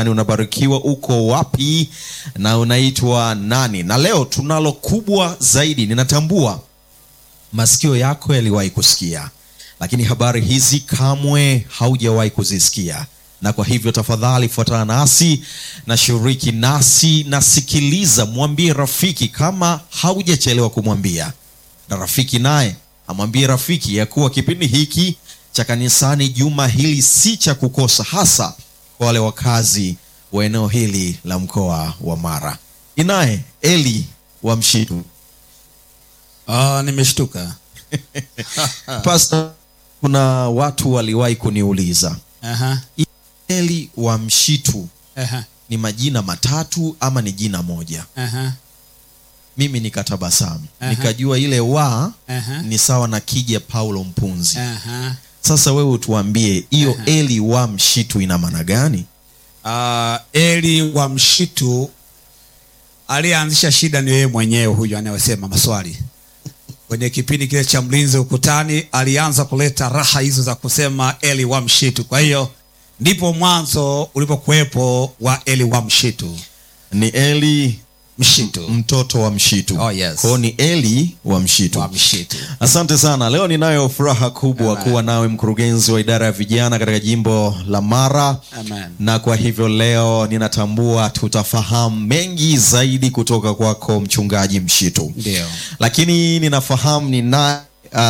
gani unabarikiwa uko wapi na unaitwa nani na leo tunalo kubwa zaidi ninatambua masikio yako yaliwahi kusikia lakini habari hizi kamwe haujawahi kuzisikia na kwa hivyo tafadhali fuatana nasi na shiriki nasi na sikiliza mwambie rafiki kama haujachelewa kumwambia na rafiki naye amwambie rafiki ya kuwa kipindi hiki cha kanisani juma hili si cha kukosa hasa kwa wale wakazi wa eneo hili la mkoa wa mara inaye eli wa mshitu Ah, nimeshtuka. Pastor, kuna watu waliwahi kuniuliza Aha. eli wa mshitu Aha. ni majina matatu ama ni jina moja Aha. mimi nikatabasamu Aha. nikajua ile wa Aha. ni sawa na kija paulo mpunzi Aha. sasa wewe utuambie hiyo Aha. eli wa mshitu ina maana gani Ah, Eli wa mshitu aliyeanzisha shida ni yeye mwenyewe huyu anayesema maswali kwenye kipindi kile cha mlinzi ukutani alianza kuleta raha hizo za kusema Eli wa mshitu kwa hiyo ndipo mwanzo ulipokuwepo wa Eli wa mshitu ni eli mshitu mtoto wa mshitu Oh, yes. kwao ni eli wa mshitu wa mshitu asante sana leo ninayo furaha kubwa Amen. kuwa nawe mkurugenzi wa idara ya vijana katika jimbo la mara Amen. na kwa hivyo leo ninatambua tutafahamu mengi zaidi kutoka kwako mchungaji mshitu ndio lakini ninafahamu nina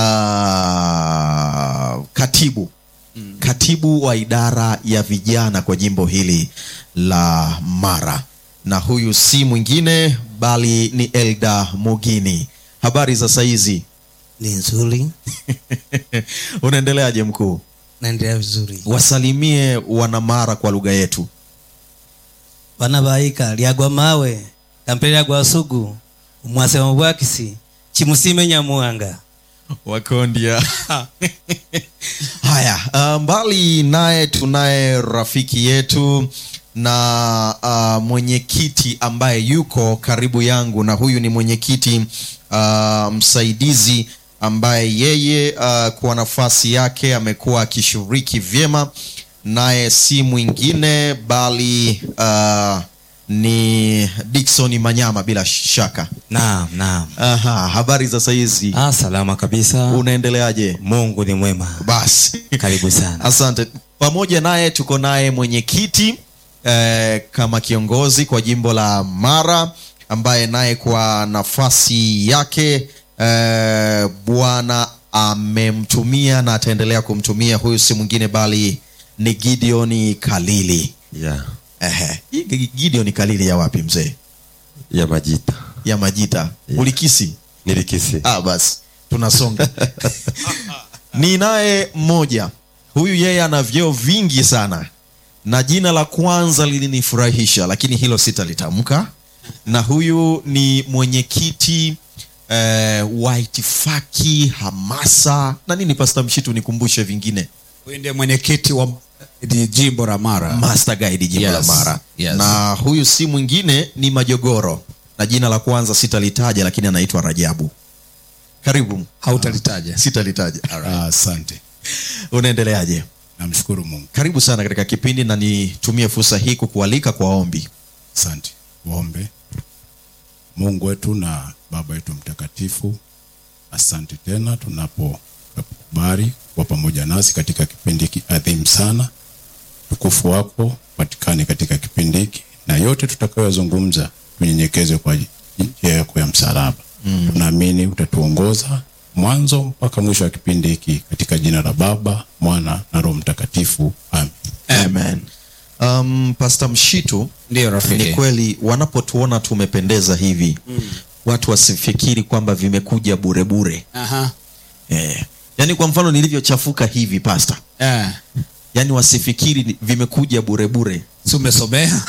uh, katibu katibu wa idara ya vijana kwa jimbo hili la mara na huyu si mwingine bali ni elda mugini habari za saizi ni nzuri unaendeleaje mkuu naendelea vizuri wasalimie wanamara kwa lugha yetu bana baika lyagwa mawe kampele lyagwa sugu umwasema bwakisi chimusime nyamuhanga wakondia haya uh, mbali naye tunaye rafiki yetu na uh, mwenyekiti ambaye yuko karibu yangu na huyu ni mwenyekiti uh, msaidizi ambaye yeye uh, kwa nafasi yake amekuwa akishiriki vyema naye si mwingine bali uh, ni dikson manyama bila shaka naam naam Aha, habari za saizi ah, salama kabisa unaendeleaje mungu ni mwema basi karibu sana asante pamoja naye tuko naye mwenyekiti eh, kama kiongozi kwa jimbo la mara ambaye naye kwa nafasi yake eh, bwana amemtumia na ataendelea kumtumia huyu si mwingine bali ni gideoni kalili ya Ehe. Hii Gi- gideoni kalili ya wapi mzee ya majita ya majita ulikisi nilikisi ah, basi tunasonga ni naye mmoja huyu yeye ana vyeo vingi sana na jina la kwanza lilinifurahisha lakini hilo sitalitamka na huyu ni mwenyekiti eh, wa itifaki hamasa na nini pasta mshitu nikumbushe vingine huyu ndiye mwenyekiti wa di- jimbo la mara master guide jimbo Yes, la mara yes. na huyu si mwingine ni majogoro na jina la kwanza sitalitaja lakini anaitwa rajabu karibu hautalitaja sitalitaja Ah, asante unaendeleaje namshukuru mungu karibu sana katika kipindi na nitumie fursa hii kukualika kwa ombi asante waombe mungu wetu na baba yetu mtakatifu asante tena tunapokubali kuwa pamoja nasi katika kipindi hiki adhimu sana tukufu wako patikane katika kipindi hiki na yote tutakayozungumza tunyenyekeze kwa njia yako ya msalaba mm. tunaamini utatuongoza mwanzo mpaka mwisho wa kipindi hiki katika jina la baba mwana na roho mtakatifu amen amen um, pasta mshitu ndio ni rafiki kweli wanapotuona tumependeza hivi mm. watu wasifikiri kwamba vimekuja burebure Aha. eh. yaani kwa mfano nilivyochafuka hivi pasta Eh. yaani wasifikiri ni- vimekuja burebure si umesomea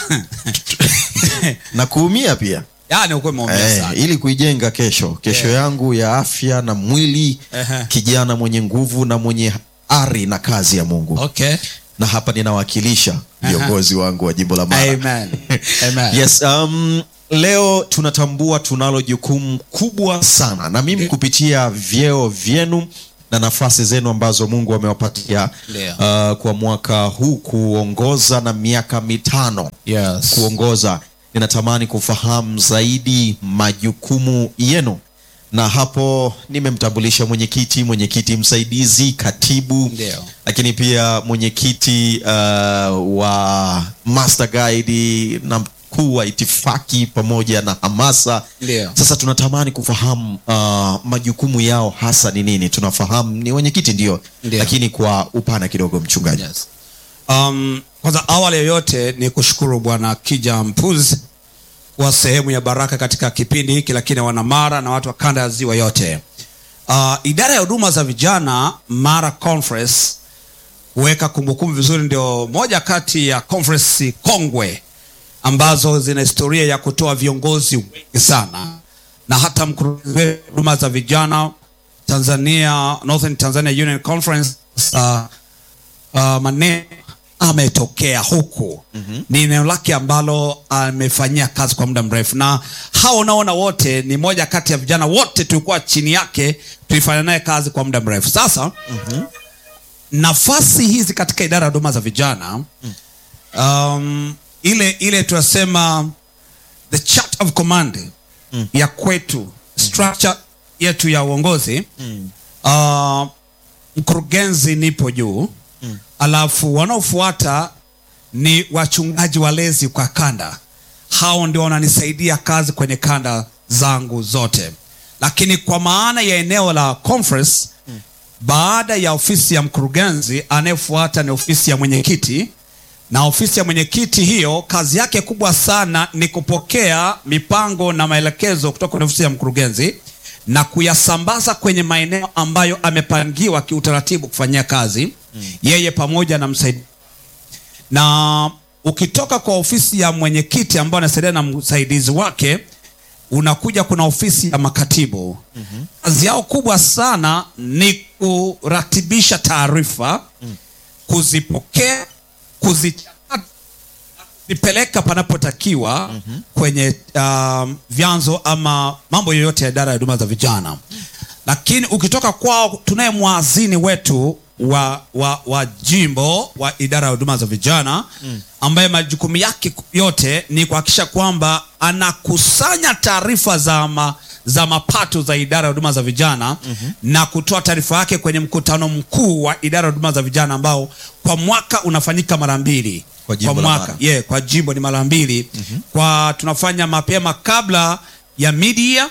na kuumia pia yani ukuwe umeumia eh, sana ili kuijenga kesho kesho Yeah. yangu ya afya na mwili Ehe. kijana mwenye nguvu na mwenye ari na kazi ya mungu okay na hapa ninawakilisha viongozi wangu wa jimbo la mara Amen. Amen. yes um, leo tunatambua tunalo jukumu kubwa sana na mimi kupitia vyeo vyenu na nafasi zenu ambazo mungu amewapatia Ndio. uh, kwa mwaka huu kuongoza na miaka mitano yes. kuongoza ninatamani kufahamu zaidi majukumu yenu na hapo nimemtambulisha mwenyekiti mwenyekiti msaidizi katibu Ndio. lakini pia mwenyekiti uh, wa master guide na mkuu wa itifaki pamoja na hamasa Ndio. sasa tunatamani kufahamu uh, majukumu yao hasa ni nini tunafahamu ni wenyekiti ndio Ndio. lakini kwa upana kidogo mchungaji Yes. Um, kwanza awali yoyote ni kushukuru bwana kija mpuzi kuwa sehemu ya baraka katika kipindi hiki lakini wanamara na watu wa kanda ya ziwa yote uh, idara ya huduma za vijana mara conference kuweka kumbukumbu vizuri ndio moja kati ya conference kongwe ambazo zina historia ya kutoa viongozi wengi sana na hata mkurugenzi wetu wa huduma za vijana tanzania northern tanzania union conference uh, uh, maneno ametokea huku mm-hmm. ni eneo lake ambalo amefanyia kazi kwa muda mrefu na hao unaona wote ni moja kati ya vijana wote tulikuwa chini yake tulifanya naye kazi kwa muda mrefu sasa mm-hmm. nafasi hizi katika idara ya huduma za vijana um, ile ile tunasema the chart of command mm. ya kwetu structure yetu ya uongozi mm. uh, mkurugenzi nipo juu mm. alafu wanaofuata ni wachungaji walezi kwa kanda hao ndio wananisaidia kazi kwenye kanda zangu zote lakini kwa maana ya eneo la conference mm. baada ya ofisi ya mkurugenzi anayefuata ni ofisi ya mwenyekiti na ofisi ya mwenyekiti hiyo kazi yake kubwa sana ni kupokea mipango na maelekezo kutoka kwenye ofisi ya mkurugenzi na kuyasambaza kwenye maeneo ambayo amepangiwa kiutaratibu kufanyia kazi mm. yeye pamoja na msaidizi na ukitoka kwa ofisi ya mwenyekiti ambayo anasaidia na msaidizi wake unakuja kuna ofisi ya makatibu mm-hmm. kazi yao kubwa sana ni kuratibisha taarifa mm. kuzipokea kuzichakata kuzipeleka panapotakiwa mm-hmm. kwenye um, vyanzo ama mambo yoyote ya idara ya huduma za vijana lakini ukitoka kwao tunaye mwazini wetu wa, wa, wa jimbo wa idara ya huduma za vijana mm. ambaye majukumu yake yote ni kuhakikisha kwamba anakusanya taarifa za ma, za mapato za idara ya huduma za vijana mm-hmm. na kutoa taarifa yake kwenye mkutano mkuu wa idara ya huduma za vijana ambao kwa mwaka unafanyika mara mbili Kwa jimbo la mwaka Mara. yeah, kwa jimbo ni mara mbili mm-hmm. kwa tunafanya mapema kabla ya media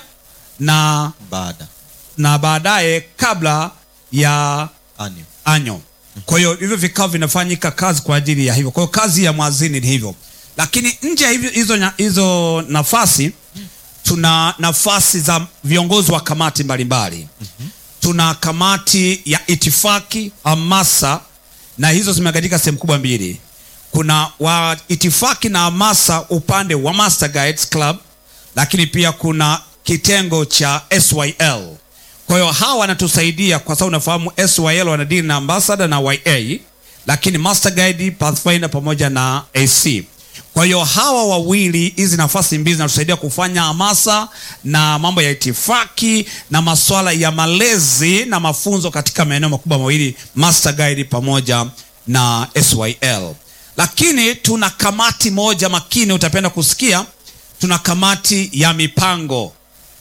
na baada na baadaye kabla ya anio anyo kwa hiyo hivyo vikao vinafanyika kazi kwa ajili ya hivyo kwa hiyo kazi ya mwazini ni hivyo lakini nje ya hivyo hizo, nya- hizo nafasi tuna nafasi za viongozi wa kamati mbalimbali tuna kamati ya itifaki hamasa na hizo zimegawanyika sehemu kubwa mbili kuna wa itifaki na hamasa upande wa master guides club lakini pia kuna kitengo cha syl kwa hiyo hawa wanatusaidia kwa sababu unafahamu syl wanadili na ambassador na ya lakini master guide pathfinder pamoja na ac kwa hiyo hawa wawili hizi nafasi mbili zinatusaidia kufanya hamasa na mambo ya itifaki na maswala ya malezi na mafunzo katika maeneo makubwa mawili master guide pamoja na syl lakini tuna kamati moja makini utapenda kusikia tuna kamati ya mipango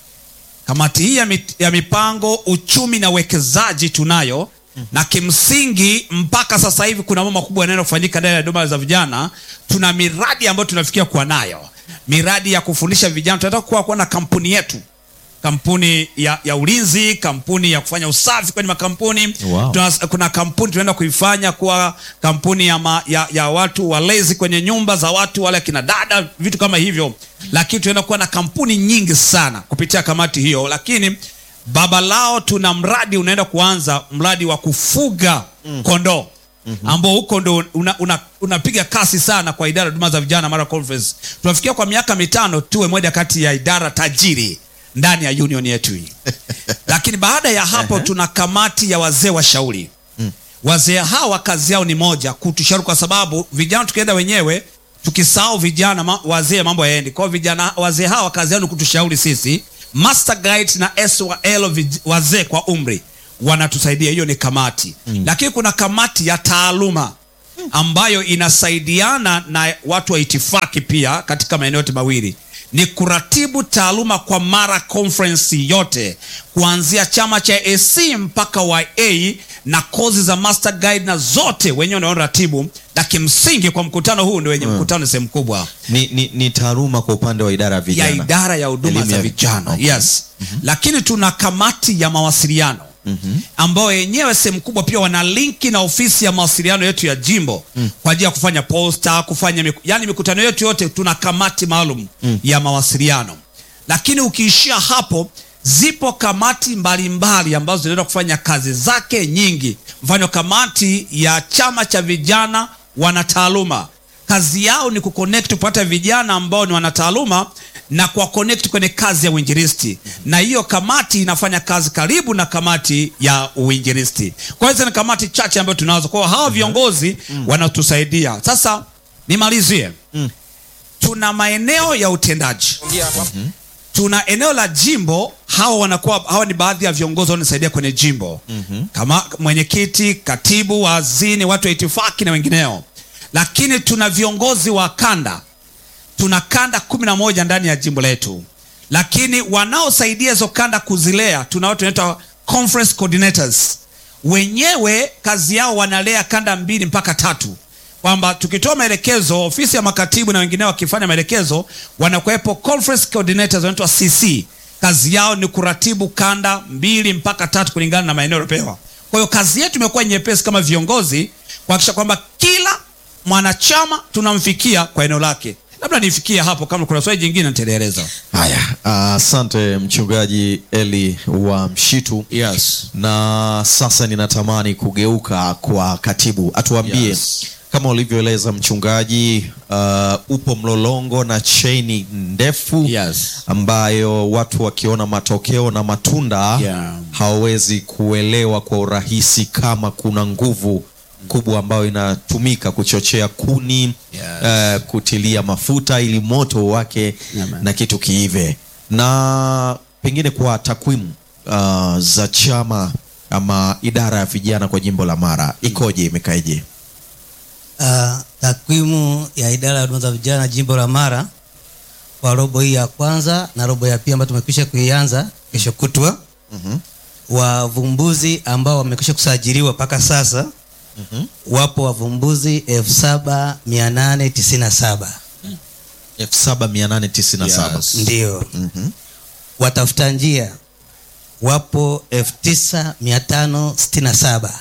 kamati hii ya, mit, ya mipango uchumi na uwekezaji tunayo na kimsingi mpaka sasa hivi kuna mambo makubwa yanaenda kufanyika ndani ya huduma za vijana tuna miradi ambayo tunafikia kuwa nayo miradi ya kufundisha vijana tunataka kuwa kuwa na kampuni yetu kampuni ya, ya ulinzi kampuni ya kufanya usafi kwenye makampuni Wow. Tuna, kuna kampuni tunaenda kuifanya kuwa kampuni ya, ma, ya, ya watu walezi kwenye nyumba za watu wale akina dada vitu kama hivyo lakini tunaenda kuwa na kampuni nyingi sana kupitia kamati hiyo lakini baba lao tuna mradi unaenda kuanza mradi wa kufuga mm. kondoo mm-hmm. ambao huko ndo unapiga una, unapiga kasi sana kwa idara ya huduma za vijana mara conference tunafikia kwa miaka mitano tuwe moja kati ya idara tajiri ndani ya union yetu hii lakini baada ya hapo tuna kamati ya wazee washauri wazee hawa kazi yao ni moja kutushauri kwa sababu vijana tukienda wenyewe tukisahau vijana ma, wazee mambo yaendi kwao vijana wazee hawa kazi yao ni kutushauri sisi master guide na SYL vij- wazee kwa umri wanatusaidia hiyo ni kamati mm. lakini kuna kamati ya taaluma ambayo inasaidiana na watu wa itifaki pia katika maeneo yote mawili ni kuratibu taaluma kwa mara conference yote kuanzia chama cha AC mpaka YA na kozi za master guide na zote wenyewe ndio ratibu na kimsingi kwa mkutano huu ndio wenye mkutano sehemu kubwa ni, ni, ni taaluma kwa upande wa idara ya vijana ya idara ya huduma Elimu za ya- vijana okay. yes lakini tuna kamati ya mawasiliano ambayo yenyewe sehemu kubwa pia wana linki na ofisi ya mawasiliano yetu ya jimbo kwa ajili ya kufanya posta kufanya miku, yani mikutano yetu yote tuna kamati maalum ya mawasiliano lakini ukiishia hapo zipo kamati mbalimbali ambazo zinaenda kufanya kazi zake nyingi mfano kamati ya chama cha vijana wanataaluma kazi yao ni kuconnect kupata vijana ambao ni wanataaluma na kuwa connect kwenye kazi ya uinjilisti na hiyo kamati inafanya kazi karibu na kamati ya uinjilisti kwa hiyo hizo ni kamati chache ambayo tunazo kwa hiyo hawa viongozi wanatusaidia sasa nimalizie tuna maeneo ya utendaji tuna eneo la jimbo hawa wanakuwa hawa ni baadhi ya viongozi wananisaidia kwenye jimbo mm-hmm. kama mwenyekiti katibu wazini watu wa itifaki na wengineo lakini tuna viongozi wa kanda tuna kanda kumi na moja ndani ya jimbo letu lakini wanaosaidia hizo kanda kuzilea tuna watu wanaitwa conference coordinators wenyewe kazi yao wanalea kanda mbili mpaka tatu kwamba tukitoa maelekezo ofisi ya makatibu na wengineo wakifanya maelekezo wanakuwepo conference coordinators wanaitwa cc kazi yao ni kuratibu kanda mbili mpaka tatu kulingana na maeneo yaliopewa kwa hiyo kazi yetu imekuwa nyepesi kama viongozi kuhakikisha kwamba kila mwanachama tunamfikia kwa eneo lake labda nifikie hapo kama kuna swali jingine nitaeleza haya asante mchungaji eli wa mshitu yes. na sasa ninatamani kugeuka kwa katibu atuambie Yes. kama ulivyoeleza mchungaji uh, upo mlolongo na cheni ndefu Yes. ambayo watu wakiona matokeo na matunda Yeah. hawawezi kuelewa kwa urahisi kama kuna nguvu kubwa ambayo inatumika kuchochea kuni Yes. uh, kutilia mafuta ili moto wake Amen. na kitu kiive na pengine kwa takwimu uh, za chama ama idara ya vijana kwa jimbo la mara ikoje imekaeje Uh, takwimu ya idara ya huduma za vijana jimbo la Mara kwa robo hii ya kwanza na robo ya pili ambayo tumekwisha kuianza kesho kutwa mm-hmm. wavumbuzi ambao wamekwisha kusajiliwa mpaka sasa mm-hmm. wapo wavumbuzi elfu saba mia nane tisini na saba 7897 Yes. ndio Mhm. watafuta njia wapo elfu tisa mia tano sitini na saba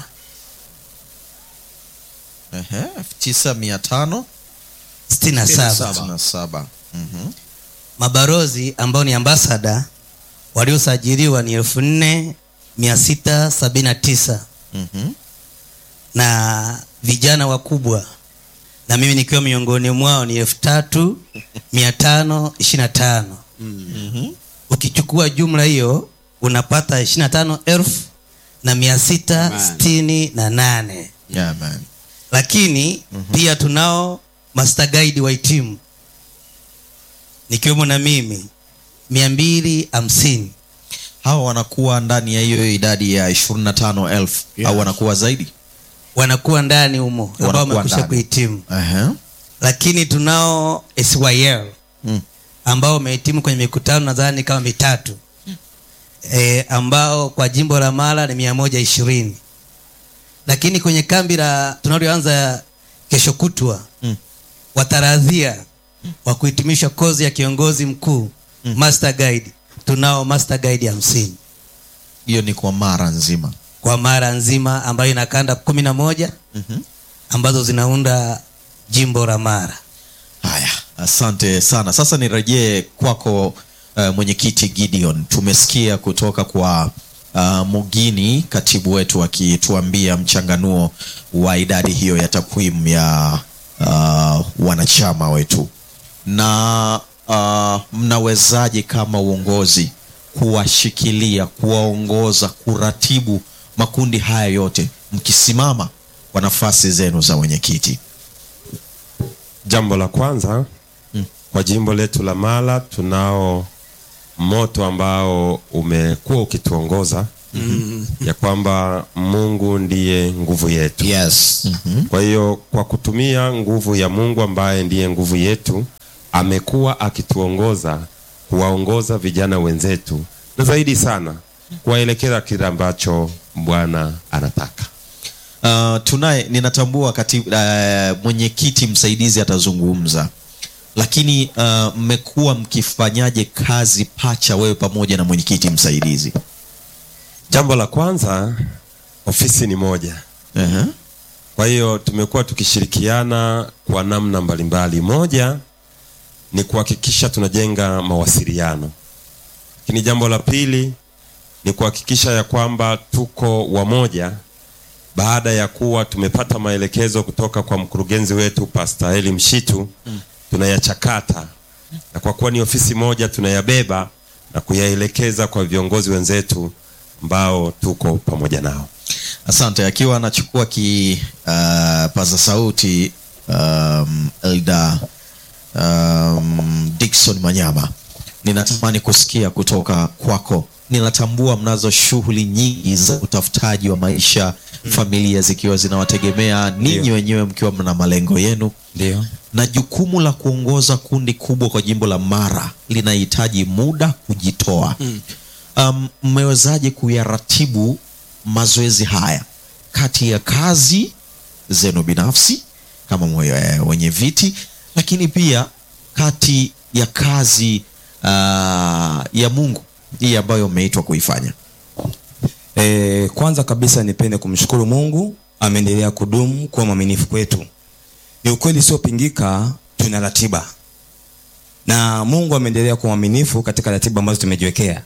Ehe, 9567 sitini na saba 67 Mhm. mabarozi ambao ni ambasada waliosajiliwa ni elfu nne mia sita sabini na tisa Mhm. na vijana wakubwa na mimi nikiwa miongoni mwao ni elfu tatu mia tano ishiri na tano ukichukua jumla hiyo unapata ishiri na tano elfu na mia sita sitini na nane Yeah, man. lakini pia tunao master guide wa timu nikiwemo na mimi mia mbili hamsini hawa wanakuwa ndani ya hiyo idadi ya 25000 au wanakuwa zaidi wanakuwa ndani humo ambao Wanakuwa wamekwisha ndani. kuhitimu Ehe. lakini tunao syl Mm. ambao wamehitimu kwenye mikutano nadhani kama mitatu e, ambao kwa jimbo la mara ni mia moja ishirini lakini kwenye kambi la tunaloanza kesho kutwa Mm. wataradhia wa kuhitimisha kozi ya kiongozi mkuu master guide tunao master guide hamsini hiyo ni kwa mara nzima kwa mara nzima ambayo ina kanda kumi na moja Mhm. ambazo zinaunda jimbo la mara haya asante sana sasa nirejee kwako uh, mwenyekiti gideon tumesikia kutoka kwa uh, mugini katibu wetu akituambia mchanganuo wa idadi hiyo ya takwimu ya uh, wanachama wetu na uh, mnawezaje kama uongozi kuwashikilia kuwaongoza kuratibu makundi haya yote mkisimama kwa nafasi zenu za wenyekiti Jambo la kwanza Mm. kwa jimbo letu la Mara tunao moto ambao umekuwa ukituongoza ya kwamba Mungu ndiye nguvu yetu. yes Kwa hiyo kwa kutumia nguvu ya Mungu ambaye ndiye nguvu yetu, amekuwa akituongoza kuwaongoza vijana wenzetu, na zaidi sana kuwaelekeza kile ambacho Bwana anataka. Uh, tunaye ninatambua kati uh, mwenyekiti msaidizi atazungumza, lakini uh, mmekuwa mkifanyaje kazi pacha, wewe pamoja na mwenyekiti msaidizi? Jambo la kwanza, ofisi ni moja. uh Kwa hiyo tumekuwa tukishirikiana kwa namna mbalimbali. Moja ni kuhakikisha tunajenga mawasiliano, lakini jambo la pili ni kuhakikisha ya kwamba tuko wamoja baada ya kuwa tumepata maelekezo kutoka kwa mkurugenzi wetu Pastor Eli Mshitu tunayachakata, na kwa kuwa ni ofisi moja tunayabeba na kuyaelekeza kwa viongozi wenzetu ambao tuko pamoja nao. Asante. Akiwa anachukua ki uh, paza sauti um, Elda um, Dickson Manyama, ninatamani kusikia kutoka kwako. Ninatambua mnazo shughuli nyingi za utafutaji wa maisha, familia zikiwa zinawategemea ninyi wenyewe mkiwa mna malengo yenu Ndio. na jukumu la kuongoza kundi kubwa kwa jimbo la Mara linahitaji muda kujitoa. Um, mmewezaje kuyaratibu mazoezi haya kati ya kazi zenu binafsi kama mwe- wenye viti, lakini pia kati ya kazi uh, ya Mungu hii ambayo mmeitwa kuifanya? E, kwanza kabisa nipende kumshukuru Mungu ameendelea kudumu kuwa mwaminifu kwetu. Ni ukweli usiopingika, tuna ratiba na Mungu ameendelea kuwa mwaminifu katika ratiba ambazo tumejiwekea.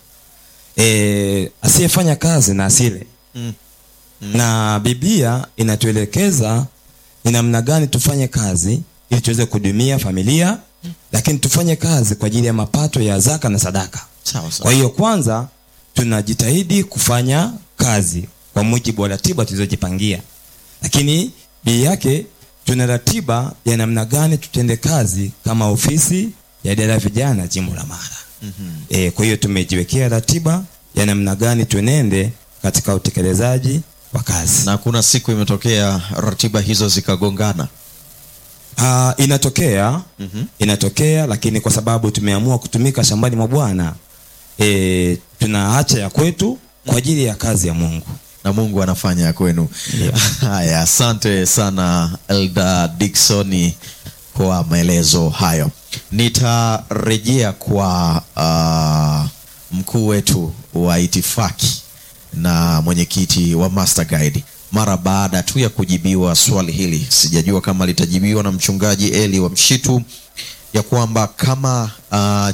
E, asiyefanya kazi na asile Mm. na Biblia inatuelekeza ni namna gani tufanye kazi ili tuweze kuhudumia familia, lakini tufanye kazi kwa ajili ya mapato ya zaka na sadaka. Sawa sawa. Kwa hiyo kwanza tunajitahidi kufanya kazi kwa mujibu wa ratiba tulizojipangia, lakini bii yake tuna ratiba ya namna gani tutende kazi kama ofisi ya idara ya vijana jimbo la Mara. mm-hmm. E, kwa hiyo tumejiwekea ratiba ya namna gani tuenende katika utekelezaji wa kazi na kuna siku imetokea ratiba hizo zikagongana. Uh, inatokea Mhm. inatokea, lakini kwa sababu tumeamua kutumika shambani mwa Bwana e, tunaacha ya kwetu kwa ajili ya kazi ya Mungu. na Mungu anafanya ya kwenu. Haya, asante sana Elda Dickson kwa maelezo hayo. Nitarejea kwa uh, mkuu wetu wa itifaki na mwenyekiti wa Master Guide mara baada tu ya kujibiwa swali hili. Sijajua kama litajibiwa na mchungaji Eli wa Mshitu ya kwamba kama uh,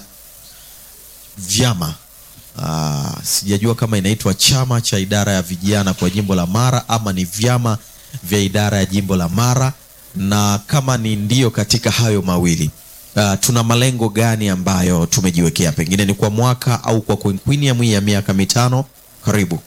vyama uh, sijajua kama inaitwa chama cha idara ya vijana kwa jimbo la Mara ama ni vyama vya idara ya jimbo la Mara, na kama ni ndio katika hayo mawili uh, tuna malengo gani ambayo tumejiwekea, pengine ni kwa mwaka au kwa quinquennium hii ya miaka mitano? Karibu.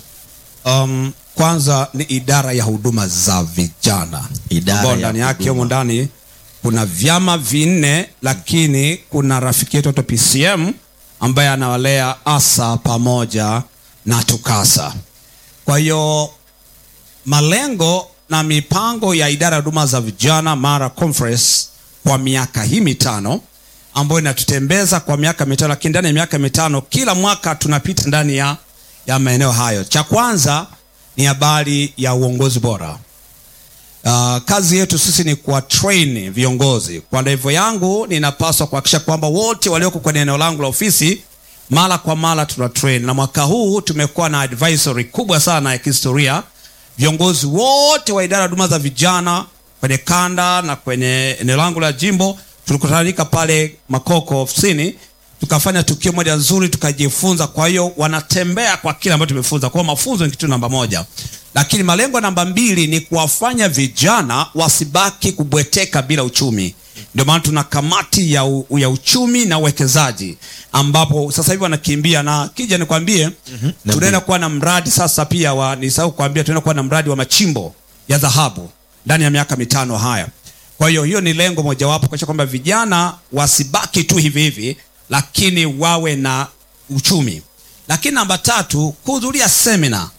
um, kwanza ni idara ya huduma za vijana Idara ambao ya ndani yake huduma. humo ndani kuna vyama vinne lakini kuna rafiki yetu anaitwa pcm ambaye anawalea asa pamoja na tukasa kwa hiyo malengo na mipango ya idara ya huduma za vijana mara conference kwa miaka hii mitano ambayo inatutembeza kwa miaka mitano lakini ndani ya miaka mitano kila mwaka tunapita ndani ya, ya maeneo hayo cha kwanza ni habari ya uongozi bora Uh, kazi yetu sisi ni kuwa train viongozi. Kwa levo yangu ninapaswa kuhakikisha kwamba wote walioko kwenye eneo langu la ofisi mara kwa mara tuna train, na mwaka huu tumekuwa na advisory kubwa sana ya kihistoria. Viongozi wote wa idara ya huduma za vijana kwenye kanda na kwenye eneo langu la jimbo tulikutanika pale Makoko ofisini, tukafanya tukio moja nzuri, tukajifunza. Kwa hiyo wanatembea kwa kile ambacho tumefunza. Kwa hiyo mafunzo ni kitu namba moja lakini malengo namba mbili ni kuwafanya vijana wasibaki kubweteka bila uchumi ndio maana tuna kamati ya, u, ya uchumi na uwekezaji ambapo sasa hivi wanakimbia na kija nikwambie mm-hmm. tunaenda kuwa na mradi sasa pia wa nisahau kuambia tunaenda kuwa na mradi wa machimbo ya dhahabu ndani ya miaka mitano haya kwa hiyo hiyo ni lengo mojawapo kuakisha kwamba vijana wasibaki tu hivi hivi lakini wawe na uchumi lakini namba tatu kuhudhuria semina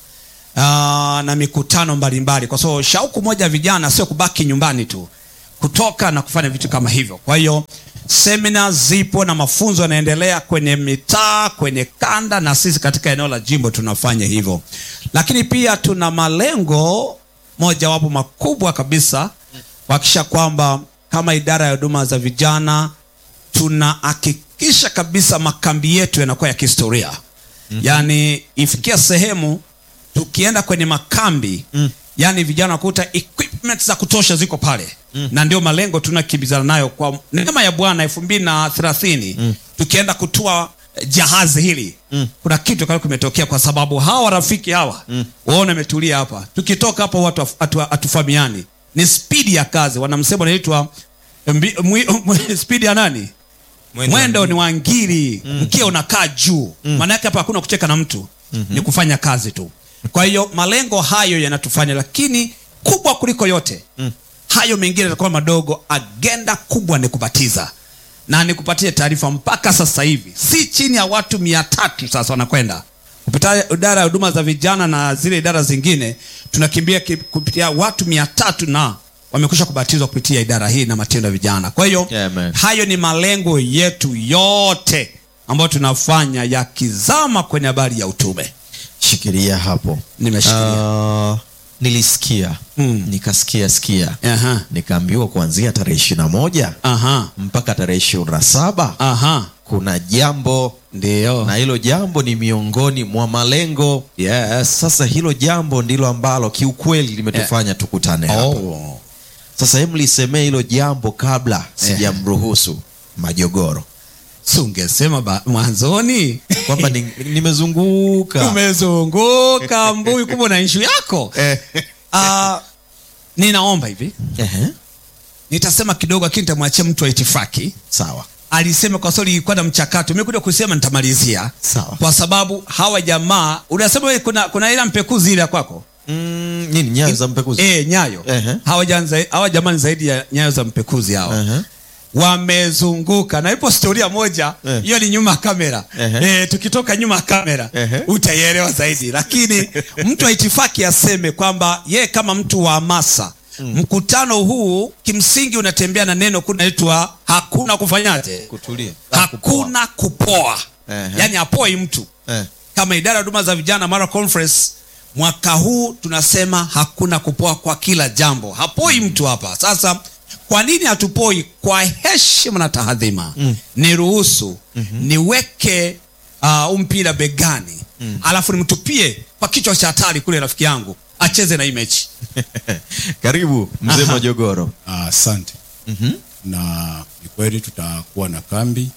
uh, na mikutano mbalimbali kwa sababu shauku moja ya vijana sio kubaki nyumbani tu kutoka na kufanya vitu kama hivyo kwa hiyo semina zipo na mafunzo yanaendelea kwenye mitaa kwenye kanda na sisi katika eneo la jimbo tunafanya hivyo lakini pia tuna malengo mojawapo makubwa kabisa kuhakikisha kwamba kama idara ya huduma za vijana tunahakikisha kabisa makambi yetu yanakuwa ya kihistoria mm-hmm. yaani ifikia sehemu tukienda kwenye makambi mm. yaani vijana wakuta equipment za kutosha ziko pale mm. na ndio malengo tunakimbizana nayo kwa neema ya bwana elfu mbili na thelathini mm. tukienda kutua eh, jahazi hili mm. kuna kitu kama kimetokea kwa sababu hawa rafiki hawa mm. waona imetulia hapa tukitoka hapa watu hatufahamiani ni spidi ya kazi wanamsema unaitwa mbi- mwi- mwi- spidi ya nani Mwendo wa mwendo ni wa ngiri mm. mkia unakaa juu maana yake hapa hakuna kucheka na mtu mm-hmm. ni kufanya kazi tu kwa hiyo malengo hayo yanatufanya lakini kubwa kuliko yote mm. hayo mengine yatakuwa madogo agenda kubwa ni kubatiza na nikupatie taarifa mpaka sasa hivi si chini ya watu mia tatu sasa wanakwenda kupitia idara ya huduma za vijana na zile idara zingine tunakimbia ki- kupitia watu mia tatu na wamekwisha kubatizwa kupitia idara hii na matendo ya vijana kwa hiyo Amen. hayo ni malengo yetu yote ambayo tunafanya yakizama kwenye habari ya utume shikilia hapo Nimeshikilia. uh, nilisikia Mm. nikasikia sikia Aha. nikaambiwa kuanzia tarehe ishiri na moja aha mpaka tarehe ishirini na saba aha kuna jambo ndio na hilo jambo ni miongoni mwa malengo yes sasa hilo jambo ndilo ambalo kiukweli limetufanya tukutane hapa oh. sasa hem lisemee hilo jambo kabla sijamruhusu majogoro si ungesema ba- mwanzoni kwamba ni- nimezunguka umezunguka mbui kubwa na ishu yako Eh. uh, ninaomba hivi Ehe, nitasema kidogo lakini nitamwachia mtu wa itifaki sawa alisema kwa sababu ilikuwa na mchato imekuja kusema nitamalizia Sawa. kwa sababu hawa jamaa unasema wewe kuna, kuna ila mpekuzi ile ya kwako mm, nini nyayo za mpekuzi e, nyayo Ehe. hawa, janza, hawa jamani zaidi ya nyayo za mpekuzi hawa Ehe. wamezunguka na ipo storia moja Eh. hiyo ni nyuma ya kamera Ehe. e, tukitoka nyuma ya kamera Ehe. utaielewa zaidi lakini mtu wa itifaki aseme kwamba yeye kama mtu wa hamasa mkutano huu kimsingi unatembea na neno kunaitwa hakuna kufanyaje kutulia hakuna kupoa Ehe. yaani apoi mtu Eh. kama idara ya huduma za vijana mara conference mwaka huu tunasema hakuna kupoa kwa kila jambo hapoi mtu hapa sasa kwa nini hatupoi kwa heshima na tahadhima mm. niruhusu mm-hmm. niweke uh, mpira begani mm. alafu nimtupie kwa kichwa cha hatari kule rafiki yangu acheze na hii mechi karibu mzee Aha. majogoro Ah, asante Mhm. na ni kweli tutakuwa na kambi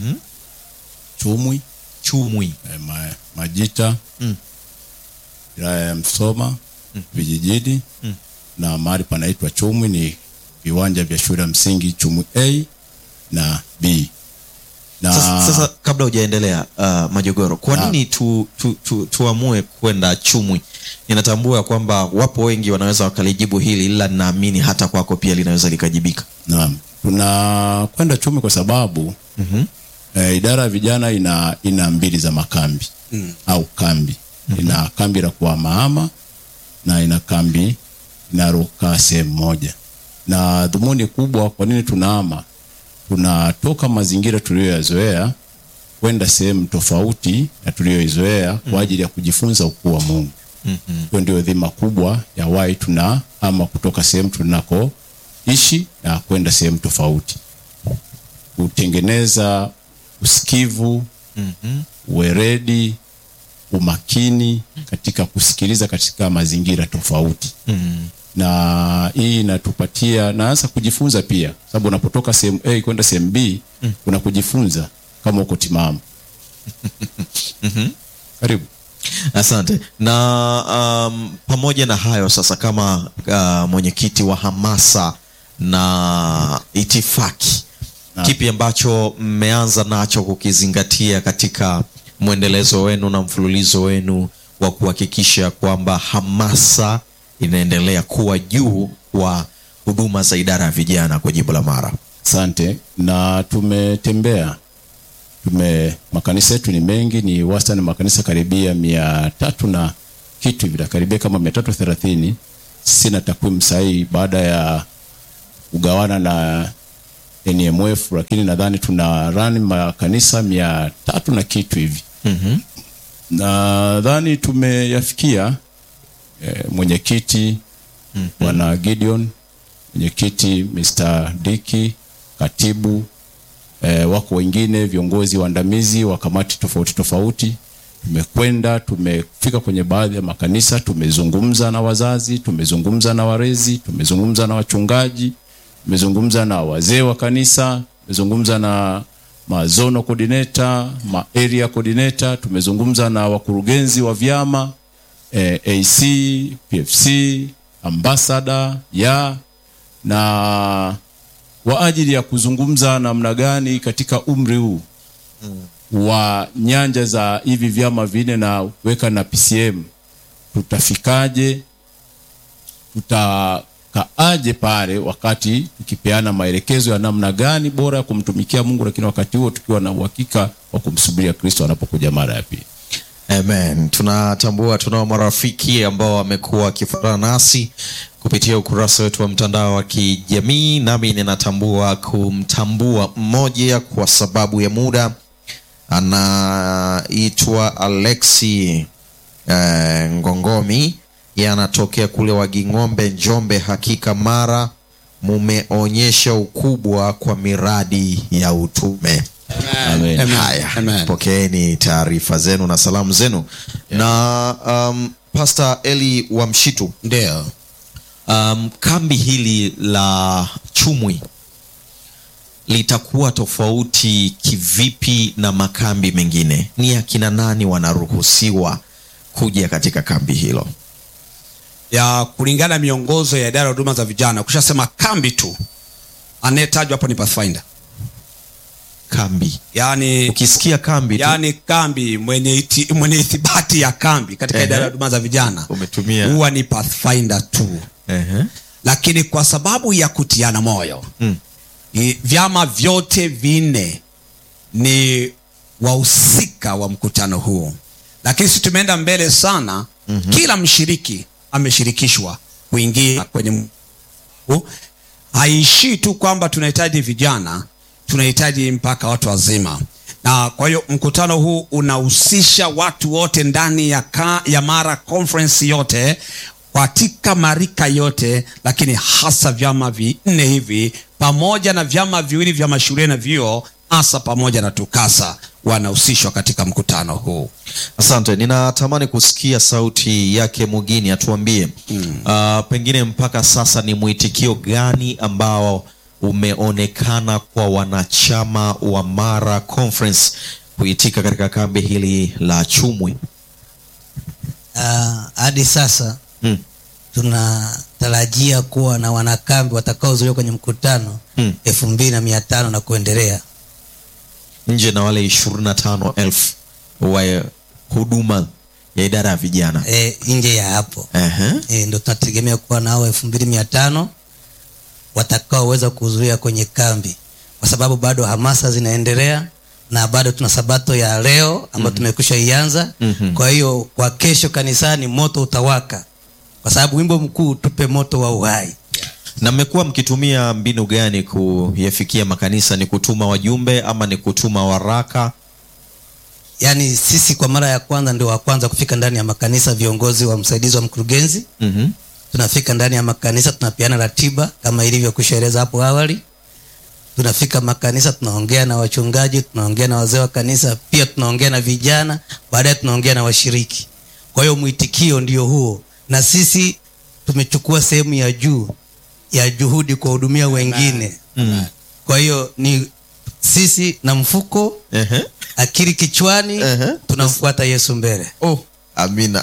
chumwi chumwi eh, ma, majita Mm. wilaya ya msoma vijijini na mahali panaitwa chumwi ni viwanja vya shule ya msingi chumwi a na b na sasa, sasa kabla hujaendelea uh, majogoro kwa Naam. nini tu, tu, tu, tuamue kwenda chumwi ninatambua ya kwamba wapo wengi wanaweza wakalijibu hili ila ninaamini hata kwako pia linaweza likajibika Naam, tunakwenda chumi kwa sababu mm-hmm. eh, idara ya vijana ina ina mbili za makambi mm. au kambi mm-hmm. ina kambi la kuhamahama na ina kambi inarokaa sehemu moja, na dhumuni kubwa, kwa nini tunahama? Tunatoka mazingira tuliyoyazoea kwenda sehemu tofauti na tuliyoizoea kwa ajili ya kujifunza ukuu wa Mungu. Mm-hmm. Hiyo ndio dhima kubwa ya wai tunahama kutoka sehemu tunakoishi na kwenda sehemu tofauti, kutengeneza usikivu mm-hmm. uweredi, umakini katika kusikiliza katika mazingira tofauti mm-hmm. na hii inatupatia naanza kujifunza pia, sababu unapotoka sehemu A kwenda sehemu B mm. kuna kujifunza kama uko timamu. Karibu. asante na um, pamoja na hayo sasa kama uh, mwenyekiti wa hamasa na itifaki Naam. kipi ambacho mmeanza nacho kukizingatia katika mwendelezo wenu na mfululizo wenu wa kuhakikisha kwamba hamasa inaendelea kuwa juu kwa huduma za idara ya vijana kwa jimbo la mara Asante. Na tumetembea tume makanisa yetu ni mengi, ni wastani makanisa karibia mia tatu na kitu hivi, karibia kama mia tatu thelathini. Sina takwimu sahihi baada ya kugawana na NMF, lakini nadhani tuna run makanisa mia tatu na kitu hivi. mm-hmm. Nadhani tumeyafikia eh, mwenyekiti bwana Gideon, mwenyekiti Mr. Diki, katibu eh, wako wengine viongozi waandamizi wa kamati tofauti tofauti. Tumekwenda, tumefika kwenye baadhi ya makanisa, tumezungumza na wazazi, tumezungumza na walezi, tumezungumza na wachungaji, tumezungumza na wazee wa kanisa, tumezungumza na mazono coordinator, ma area coordinator, tumezungumza na wakurugenzi wa vyama eh, AC, PFC, ambassador ya na kwa ajili ya kuzungumza namna gani katika umri huu wa nyanja za hivi vyama vinne na weka na PCM tutafikaje, tutakaaje pale wakati tukipeana maelekezo ya namna gani bora ya kumtumikia Mungu, lakini wakati huo tukiwa na uhakika wa kumsubiria Kristo anapokuja mara ya pili. Amen. Tunatambua tunao marafiki ambao wamekuwa wakifuatana nasi kupitia ukurasa wetu wa mtandao wa kijamii, nami ninatambua kumtambua mmoja kwa sababu ya muda. Anaitwa Alexi eh, Ngongomi, yeye anatokea kule Waging'ombe, Njombe. Hakika mara mumeonyesha ukubwa kwa miradi ya utume. Amen. Amen. Haya, Amen. pokeeni taarifa zenu na salamu zenu na um, Pastor Eli wa Mshitu, Ndio. um, kambi hili la Chumwi litakuwa tofauti kivipi na makambi mengine? Ni akina nani wanaruhusiwa kuja katika kambi hilo? ya kulingana na miongozo ya idara ya huduma za vijana kushasema kambi tu anayetajwa hapo ni pathfinder Kambi, yaani ukisikia kambi tu yaani kambi mwenye, iti, mwenye ithibati ya kambi katika Ehe. idara ya huduma za vijana umetumia huwa ni pathfinder tu Ehe. lakini kwa sababu ya kutiana moyo Mm. i- vyama vyote vinne ni wahusika wa mkutano huu lakini si tumeenda mbele sana mm-hmm. kila mshiriki ameshirikishwa kuingia kwenye m- huu. haishii tu kwamba tunahitaji vijana tunahitaji mpaka watu wazima na kwa hiyo mkutano huu unahusisha watu wote ndani ya, ka, ya mara conference yote katika marika yote lakini hasa vyama vinne hivi pamoja na vyama viwili vya mashule na vyuo hasa pamoja na tukasa wanahusishwa katika mkutano huu Asante, ninatamani kusikia sauti yake Mugini atuambie mm. uh, pengine mpaka sasa ni mwitikio gani ambao umeonekana kwa wanachama wa Mara Conference kuitika katika kambi hili la Chumwi. Ah, hadi sasa Mm. tunatarajia kuwa na wanakambi watakaozuliwa kwenye mkutano Mm. elfu mbili na mia tano na kuendelea nje na wale ishirini na tano elfu wa huduma ya idara ya vijana e, nje ya hapo Ehe. e, ndo tunategemea kuwa nao elfu mbili mia tano watakaoweza kuhudhuria kwenye kambi kwa sababu bado hamasa zinaendelea na bado tuna sabato ya leo ambayo mm-hmm. tumekwisha ianza Mhm. kwa hiyo kwa kesho kanisani moto utawaka kwa sababu wimbo mkuu tupe moto wa uhai na mmekuwa mkitumia mbinu gani kuyafikia makanisa ni kutuma wajumbe ama ni kutuma waraka yaani sisi kwa mara ya kwanza ndio wa kwanza kufika ndani ya makanisa viongozi wa msaidizi wa mkurugenzi mm-hmm. tunafika ndani ya makanisa tunapeana ratiba kama ilivyokwishaeleza hapo awali tunafika makanisa tunaongea na wachungaji tunaongea na wazee wa kanisa pia tunaongea na vijana baadaye tunaongea na washiriki kwa hiyo mwitikio ndio huo na sisi tumechukua sehemu ya juu ya juhudi kuwahudumia wengine Mm. kwa hiyo ni sisi na mfuko Ehe. akili kichwani Ehe. tunamfuata yesu mbele oh, amina